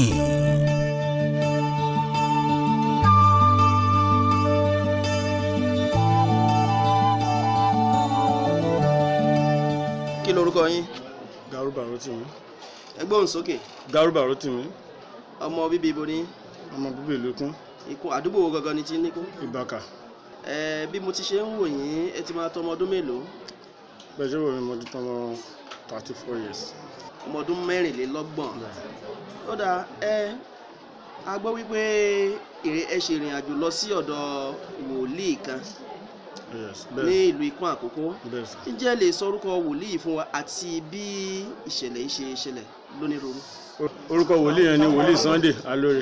kí lorúkọ yín. Garuba Rotimi. ẹgbẹ́ òun sókè. Garuba Rotimi. ọmọ bíbí ibo ni. ọmọ bíbí ìlú Ikún. Ikún àdúgbò wo gangan ni ti ní kún. Ìbàkà. ẹ bí mo ti ṣe ń wò yín ẹ ti máa tọ́ ọmọ ọdún mélòó. bẹ́ẹ̀ ṣé wo mi mo di tọmọ thirty four years. ọmọ ọdún mẹ́rìnlélọ́gbọ̀n. ó dáa ẹ a gbọ́ wípé èrè- ẹ ṣe ìrìn àjò lọ sí ọ̀dọ̀ wòlíì kan yes ní bẹ́ẹ̀ ìlú ikún àkókò bẹ́ẹ̀ sà. ǹjẹ́ ẹ lè sọ orúkọ wòlíì fún wa àti bí ìṣẹ̀lẹ̀ yìí ṣe ṣẹlẹ̀ lónírúurú. orúkọ wòlíì yẹn ni wòlíì sunday alóore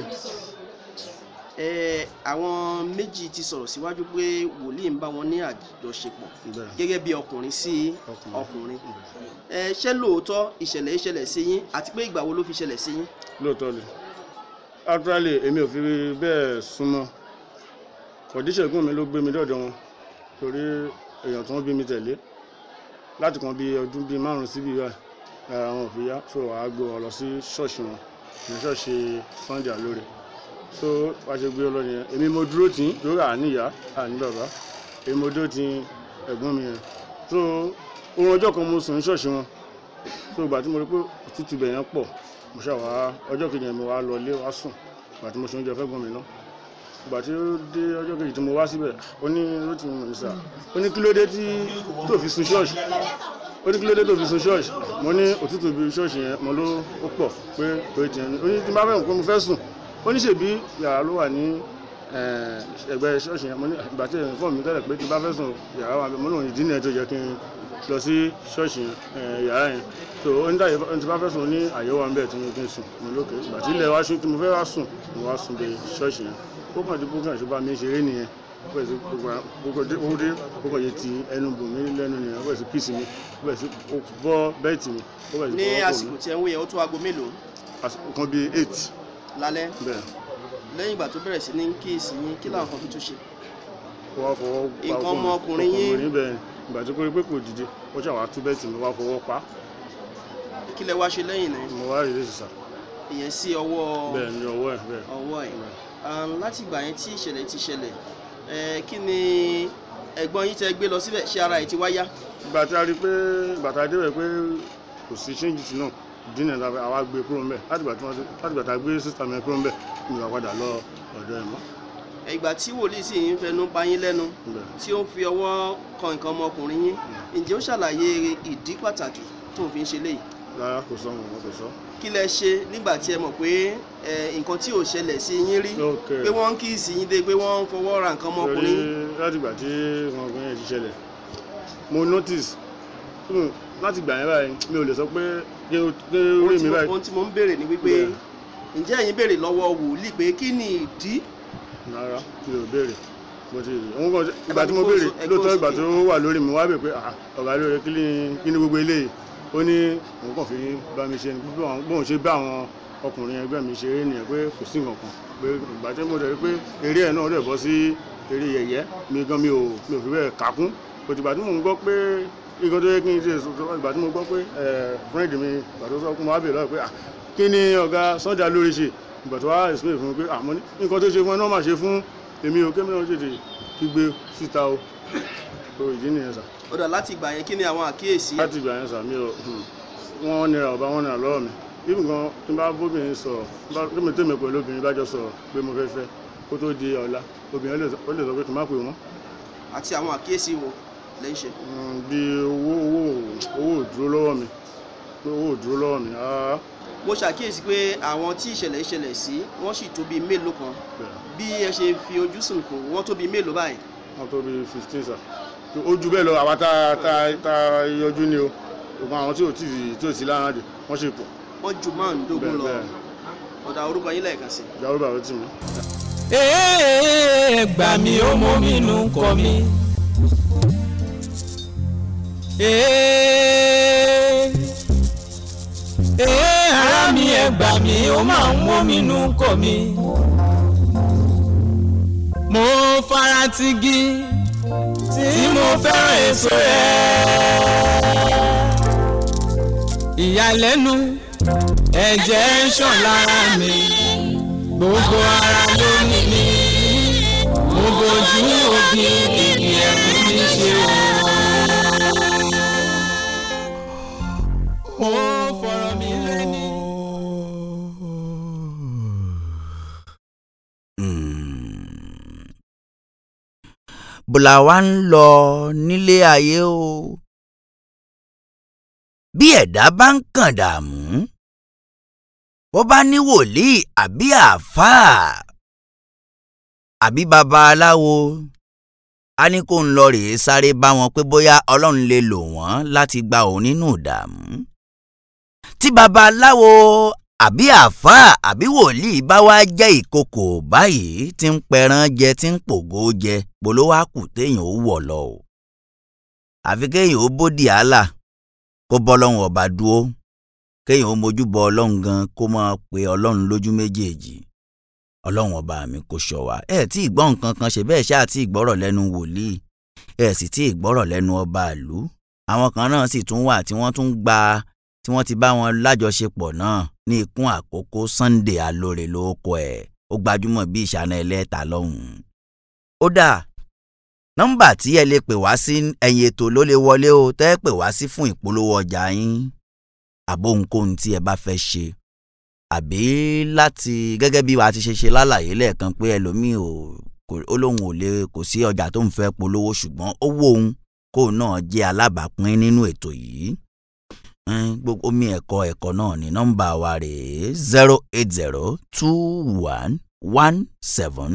ẹ àwọn méjì ti sọ̀rọ̀ síwájú pé wòlíì ń bá wọn ní àjọṣepọ̀ bẹ́ẹ̀ gẹ́gẹ́ bí ọkùnrin sí ọkùnrin ẹ ṣé lóòótọ́ ìṣẹ̀lẹ̀ yìí ṣẹlẹ̀ sí yín àti pé ìgbà wo ló fi ṣẹlẹ̀ sí yín. lóòótọ́ ni actually èmi ò fi bẹ́ẹ̀ súnmọ́ kọ̀díṣẹ̀gùn mi ló gbé mi dọ̀dọ̀ wọn torí èèyàn tó ń bí mi tẹ̀lé láti kan bí ọdún bíi márùn síbi ìyá ara wọn ò fi yá so àá gbé wọn lọ sí ṣọ́ọ̀ṣì wọn ní ṣọ́ọ̀ṣì sunday alóore so wàá ṣe gbé ọ lọ nìyẹn èmi mo dúró tì í lórí àní ìyá àní bàbá èmi mo dúró tì ẹ̀gbọ́n mi yẹn so oorun ọjọ́ kan mo sùn ní ṣọ́ọ̀ṣì wọn so ìgbà tí mo rí pé òtútù bẹ̀ yẹn pọ̀ mo ṣàwá ọjọ́ kejì yẹn mo wá lọ ilé wá sùn ìgbà tí mo ṣe oúnjẹ fẹ́ gbọ́n mi náà ìgbà tí ó dé ọjọ́ kejì tí mo wá síbẹ̀ ó ní rótì mi nìsà ó ní kí ló dé tí tó fi sun ṣọ́ọ̀ṣì ó ní kí ló dé tó fi sun ṣọ́ọ̀ṣì mo ní òtútù bí ṣọ́ọ̀ṣì yẹn mo ló ó pọ̀ pé pé tiẹ̀ ní ó ní tí n bá fẹ́ pé mo fẹ́ sùn ó ní ṣèbí yàrá ló wà ní eh, ẹgbẹ́ ṣọ́ọ̀ṣì yẹn mo ní ìgbà tí èèyàn fọ́ mi tẹ́lẹ̀ pé tí n bá fẹ́ sùn yàrá wà mo ní òun ìdí nìyẹn tó yẹ kí n lọ sí ṣọ́ọ̀ṣì yẹn eh, yàrá yẹn so ó ní táyé tí n bá fẹ́ sùn ó ní àyẹ̀wò wa ń bẹ̀ tí mo kí n sùn mo lókè ìgbà tí ilẹ̀ wá sùn tí mo fẹ́ wá sùn mo wá sùn dé ṣọ́ọ̀ṣì yẹn ó kàn dé bókàn ṣe bá mi ṣeré nìyẹn ó bẹ̀rẹ̀ sí gbogbo ó dé ó kàn yé ti ẹnu bò mí lẹ́nu nìyẹn ó bẹ̀rẹ̀ sí píìsì mi ó bẹ̀rẹ̀ sí ó bọ́ bẹ́ẹ̀tì mi ó bẹ̀rẹ̀ sí ní fọwọ́ kò àsìkò mí tí ẹ ń wò yẹn ó tó aago mélòó àsìkò kan bíi eight lálẹ́ bẹ́ẹ̀ lẹ́yìn ìgbà tó bẹ̀rẹ̀ sí ní kíyèsí yín kí làwọn kan tó tún ṣe. ó wá fọwọ́ pa Nǹkan ọkọ mi, ọmọkùnrin ọkọ mi yín. níbẹ̀ ìgbà tó kórè pé kò dìde ó ṣàwá tú bẹ́ẹ̀tì mi wá fọwọ́ pa kí lẹ wá ṣe lẹ́yìn náà mo wá rèé sísà ìyẹn sí ọwọ́ bẹ́ẹ̀ ni ọwọ́ ẹ̀ bẹ́ẹ̀ ọwọ́ ẹ̀ Um, láti ìgbà yẹn tí ìṣẹ̀lẹ̀ ti ṣẹlẹ̀ ẹ, kí ni ẹ̀gbọ́n yín tẹ gbé lọ síbẹ̀ ṣé ara ẹ̀ ti wá yá. ìgbà tí a rí i pé ìgbà tá a débẹ̀ pé kò sí ṣéǹjì sí náà dínà tàbí àwa gbé kúrò ńbẹ̀ láti ìgbà tí wọ́n ti láti ìgbà tá a gbé sísà mi kúrò ńbẹ̀ mi ò padà lọ ọ̀dọ̀ ẹ̀ mọ́ ìgbà tí wòlíì sì ń fẹnu pa yín lẹ́nu Bẹ́ẹ̀. tí ó ń fi ọwọ́ kan nǹkan ọmọkùnrin yín ǹjẹ́ ó ṣàlàyé ìdí pàtàkì tó ń fi ń ṣe léyìí rárá kò sọ wọn kò sọ. kí lẹ ṣe nígbà tí ẹ mọ̀ pé ẹ, nǹkan tí ò ṣẹlẹ̀ sí yín rí Ok. pé wọ́n ń kíìsì yín dé pé wọ́n ń fọwọ́ ra nǹkan torí ọmọkùnrin yín láti ìgbà tí wọn gbé yẹn ti ṣẹlẹ̀ mo notice hmm, láti ìgbà yẹn báyìí mi ò lè sọ pé kí ó kí ó ohun rí tí mi mo- báyìí ohun tí mo ń béèrè ni wípé Bẹ́ẹ̀. ǹjẹ́ ẹ̀yin béèrè lọ́wọ́ wòlíì pé kí ni ìdí rárá mi ò béèrè mo ti rí òun kàn Ẹ ìgbà bá tí mi mo kó béèrè so- ẹ kó lóòótọ́ ìgbà sókè. tó wà lórí mi wá bẹ̀ pé ah, ọ̀gá lóore kí ni kí ni gbogbo eléyìí ó ní òun kàn fi bá mi ṣe ni bí àwọn- bóun ṣe bá àwọn ọkùnrin ẹgbẹ́ mi ṣeré nìyẹn pé kò sí nǹkan kan pé ìgbà tí mo dẹ̀ rí pé eré ẹ̀ náà dẹ̀ bọ́ sí eré yẹ̀yẹ́ mi gan mi ò mi ò fi bẹ́ẹ̀ kàkún kò tìgbà tí mò ń gbọ́ pé nǹkan tó yẹ kí n ṣe sọ- ìgbà tí mo gbọ́ pé ẹ̀ fúrẹ́ǹdì mi ìgbà tó sọ fún mi wá bèèrè lọ́wọ́ pé ah, kí ni ọ̀gá Sunday lórí ṣe ìgbà tó wá explain fún mi pé àmọ́ nǹkan tó ṣe fún ẹ náà máa ṣe fún èmi ò kémi náà tètè kígbe síta o tó ìdí nìyẹn sà ó dà láti ìgbà yẹn kí ni àwọn àkíyèsí láti ìgbà yẹn sà mí ò wọ́n nira ọba wọ́n nira lọ́wọ́ mi bí nǹkan tí n bá bóbìnrin sọ̀rọ̀ tí n bá- tí mi tèmi pẹ̀lú obìnrin bá jọ sọ̀rọ̀ pé mo fẹ́ fẹ́ kó tó di ọ̀la obìnrin lè sọ ó lè sọ pé kí n má pè wọ́n àti àwọn àkíyèsí wo lẹ́yìn ṣe. Mm, bí owó owó owó ò dúró lọ́wọ́ mi pé owó ò dúró lọ́wọ́ mi rárá mo ṣàkíyèsí pé àwọn tí ìṣẹ̀lẹ̀ ìṣẹ̀lẹ̀ sí wọ́n sì tó bíi mélòó kan bẹ́ẹ̀ bí ẹ ṣe fi ojú sùn kù wọ́n tó bíi mélòó báyìí. wọ́n tó bí fifteen sà ó ju bẹ́ẹ̀ lọ àwa tá tá tá yọjú ni o ògùn àwọn tí ò tí ì tí ò sí lára dè wọ́n ṣe pọ̀ wọ́n ju márùndínlógún bẹ́ẹ̀ lọ bẹ́ẹ̀ ọ̀dà orúkọ yín lẹ́ẹ̀kan sí. ìyàwó bàbá tì mí. Ee, gbà mí ó mú mi nù kọ mi. Ee, ee, ara mi ẹ gbà mí ó máa ń mú mi nù kọ mi. Mo fara ti gi tí mo fẹ́ràn èso rẹ̀. Ìyàlẹ́nu ẹ̀jẹ̀ ń ṣàn lára mi gbogbo ara ló ní mi mo bojú òbí kìkì ẹ̀kún mi ṣe o. mo fọ̀rọ̀ mi lẹ́ni. bùlà wa ń lọ nílé ayé o bí ẹ̀dá bá ń kàn dààmú bó bá ní wòlíì àbí àáfàá àbí babaláwo a ní kó ń lọ rèé sáré bá wọn pé bóyá ọlọ́run lè lò wọ́n láti gba òun nínú ìdààmú tí babaláwo àbí àáfàá àbí wòlíì bá wá jẹ́ ìkòkò báyìí tí ń pẹran jẹ tí ń pògó jẹ polówó àkù téèyàn ó wọ̀ lọ o àfi kéèyàn ó bódì àlà kó bọ́ lọ́hùn ọba dúró kéèyàn ó mojú bọ ọlọ́run gan kó máa pe ọlọ́run lójú méjèèjì ọlọ́run ọba mi kò ṣọ́ wa ẹ tí ì gbọ́ nǹkan kan ṣe bẹ́ẹ̀ ṣáà tí ì gbọ́rọ̀ lẹ́nu wòlíì ẹ sì tí ì gbọ́rọ̀ lẹ́nu ọba ìlú àwọn kan náà sì tún wà tí wọ́n tún gba tí wọ́n ti bá wọn lájọṣepọ̀ náà ní ikún àkókò Sunday alóore lóko ẹ̀ ó gbajúmọ̀ bí ìṣáná ẹlẹ́ta lọ́hùn-ún. ó dà nọ́mbà tí ẹ lè pè wá sí ẹ̀yìn ètò ló lè wọlé o tẹ́ ẹ pè wá sí fún ìpolówó ọjà yín àbó ohunkóhun tí ẹ bá fẹ́ ṣe àbí láti gẹ́gẹ́ bí wàá ti ṣe ṣe lálàyé lẹ́ẹ̀kan pé ẹlòmíì ò ó lóun ò lè kò sí ọjà tó ń fẹ́ polówó ṣùgbọ́n ó wó òun kóun náà jẹ́ alábàápín nínú ètò yìí gbogbo omi ẹ̀kọ́ ẹ̀kọ́ náà ní nọ́mbà wa rèé zero eight zero two one one seven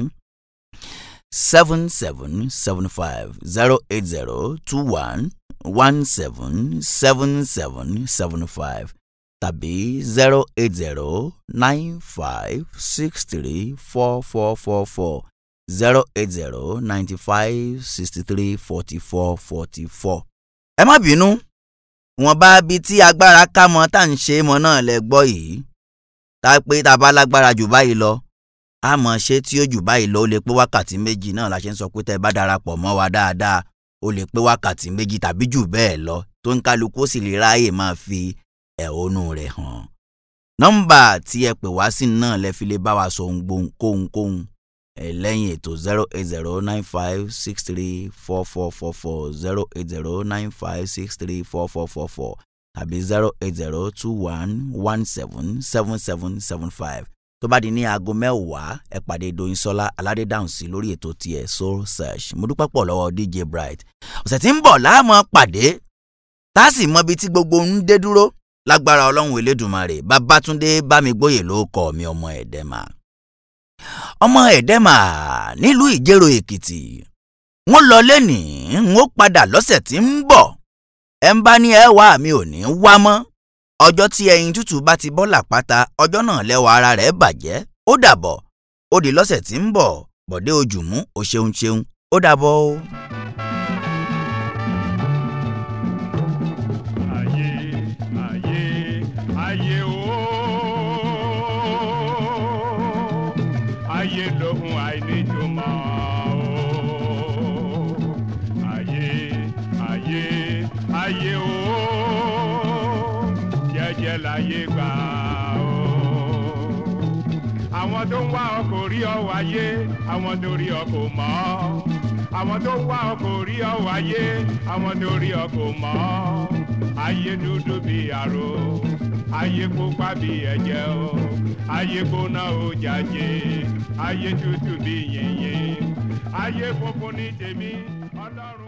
seven seven seven five zero eight zero two one one seven seven seven seven five tàbí zero eight zero nine five six three four four four four zero eight zero ninety five sixty three forty four forty four. ẹ má bínú wọn bá bi tí agbára ká mọ tá à ń ṣe mọ náà lẹ gbọ́ yìí tá pé tá a bá lágbára jù báyìí lọ a mọ̀ ṣé tí ó jù báyìí lọ ó lè pé wákàtí méjì náà la ṣe ń sọ pé tẹ́ ẹ bá darapọ̀ mọ́ wa dáadáa ó lè pé wákàtí méjì tàbí jù bẹ́ẹ̀ lọ tó ń kálukú sì lè ráàyè máa fi ẹ̀hónú rẹ̀ hàn. nọ́mbà tí ẹ pè wá sí náà lẹ fi lè bá wa sọ ohun kóhunkóhun ẹ lẹ́yìn ètò zero eight zero nine five six three four four four four zero eight zero nine five six three four four four four tàbí zero eight zero two one one seven seven seven seven five tó bá di ní aago mẹ́wàá ẹ pàdé Doyinsọ́lá aládédáhùn sí lórí ètò tiẹ̀ soul search mo dúpẹ́ pọ̀ lọ́wọ́ DJ Bright ọ̀sẹ̀ tí ń bọ̀ láàmú pàdé tá a sì mọ ibi tí gbogbo ń dé dúró lágbára ọlọ́run elédùnmarè babátúndé bámigbóyè ló kọ́ mi ọmọ ẹ̀dẹ́mà ọmọ ẹ̀dẹ́mà nílùú ìjẹ̀rò èkìtì wọ́n lọ lẹ́nìí ń ó padà lọ́sẹ̀ tí ń bọ̀ ẹ̀ ń bá ní ẹ wá mi ò ní wá mọ́ ọjọ́ tí ẹyin tútù bá ti bọ́ làpáta ọjọ́ náà lẹ́wọ̀ ara rẹ̀ bàjẹ́ ó dàbọ̀ ó di lọ́sẹ̀ tí ń bọ̀ bọ̀dé ojúmú ó ṣeun ṣeun ó dàbọ̀ o. ayé o ayé lóhun àìníjùmọ̀ o ayé ayé ayé o jẹ́jẹ́ láyé gbà o àwọn tó ń wá ọ kò rí ọ wáyé àwọn tó rí ọ kò mọ̀ ọ́ àwọn tó ń wá ọ kò rí ọ wáyé àwọn tó rí ọ kò mọ̀ ọ́ ayé dúdú bí àrò ayé pupa bí ẹ̀jẹ̀ o ayé gbóná o jàjé ayé tútù bí yìnyín ayé funfun ní tèmi ọlọ́run.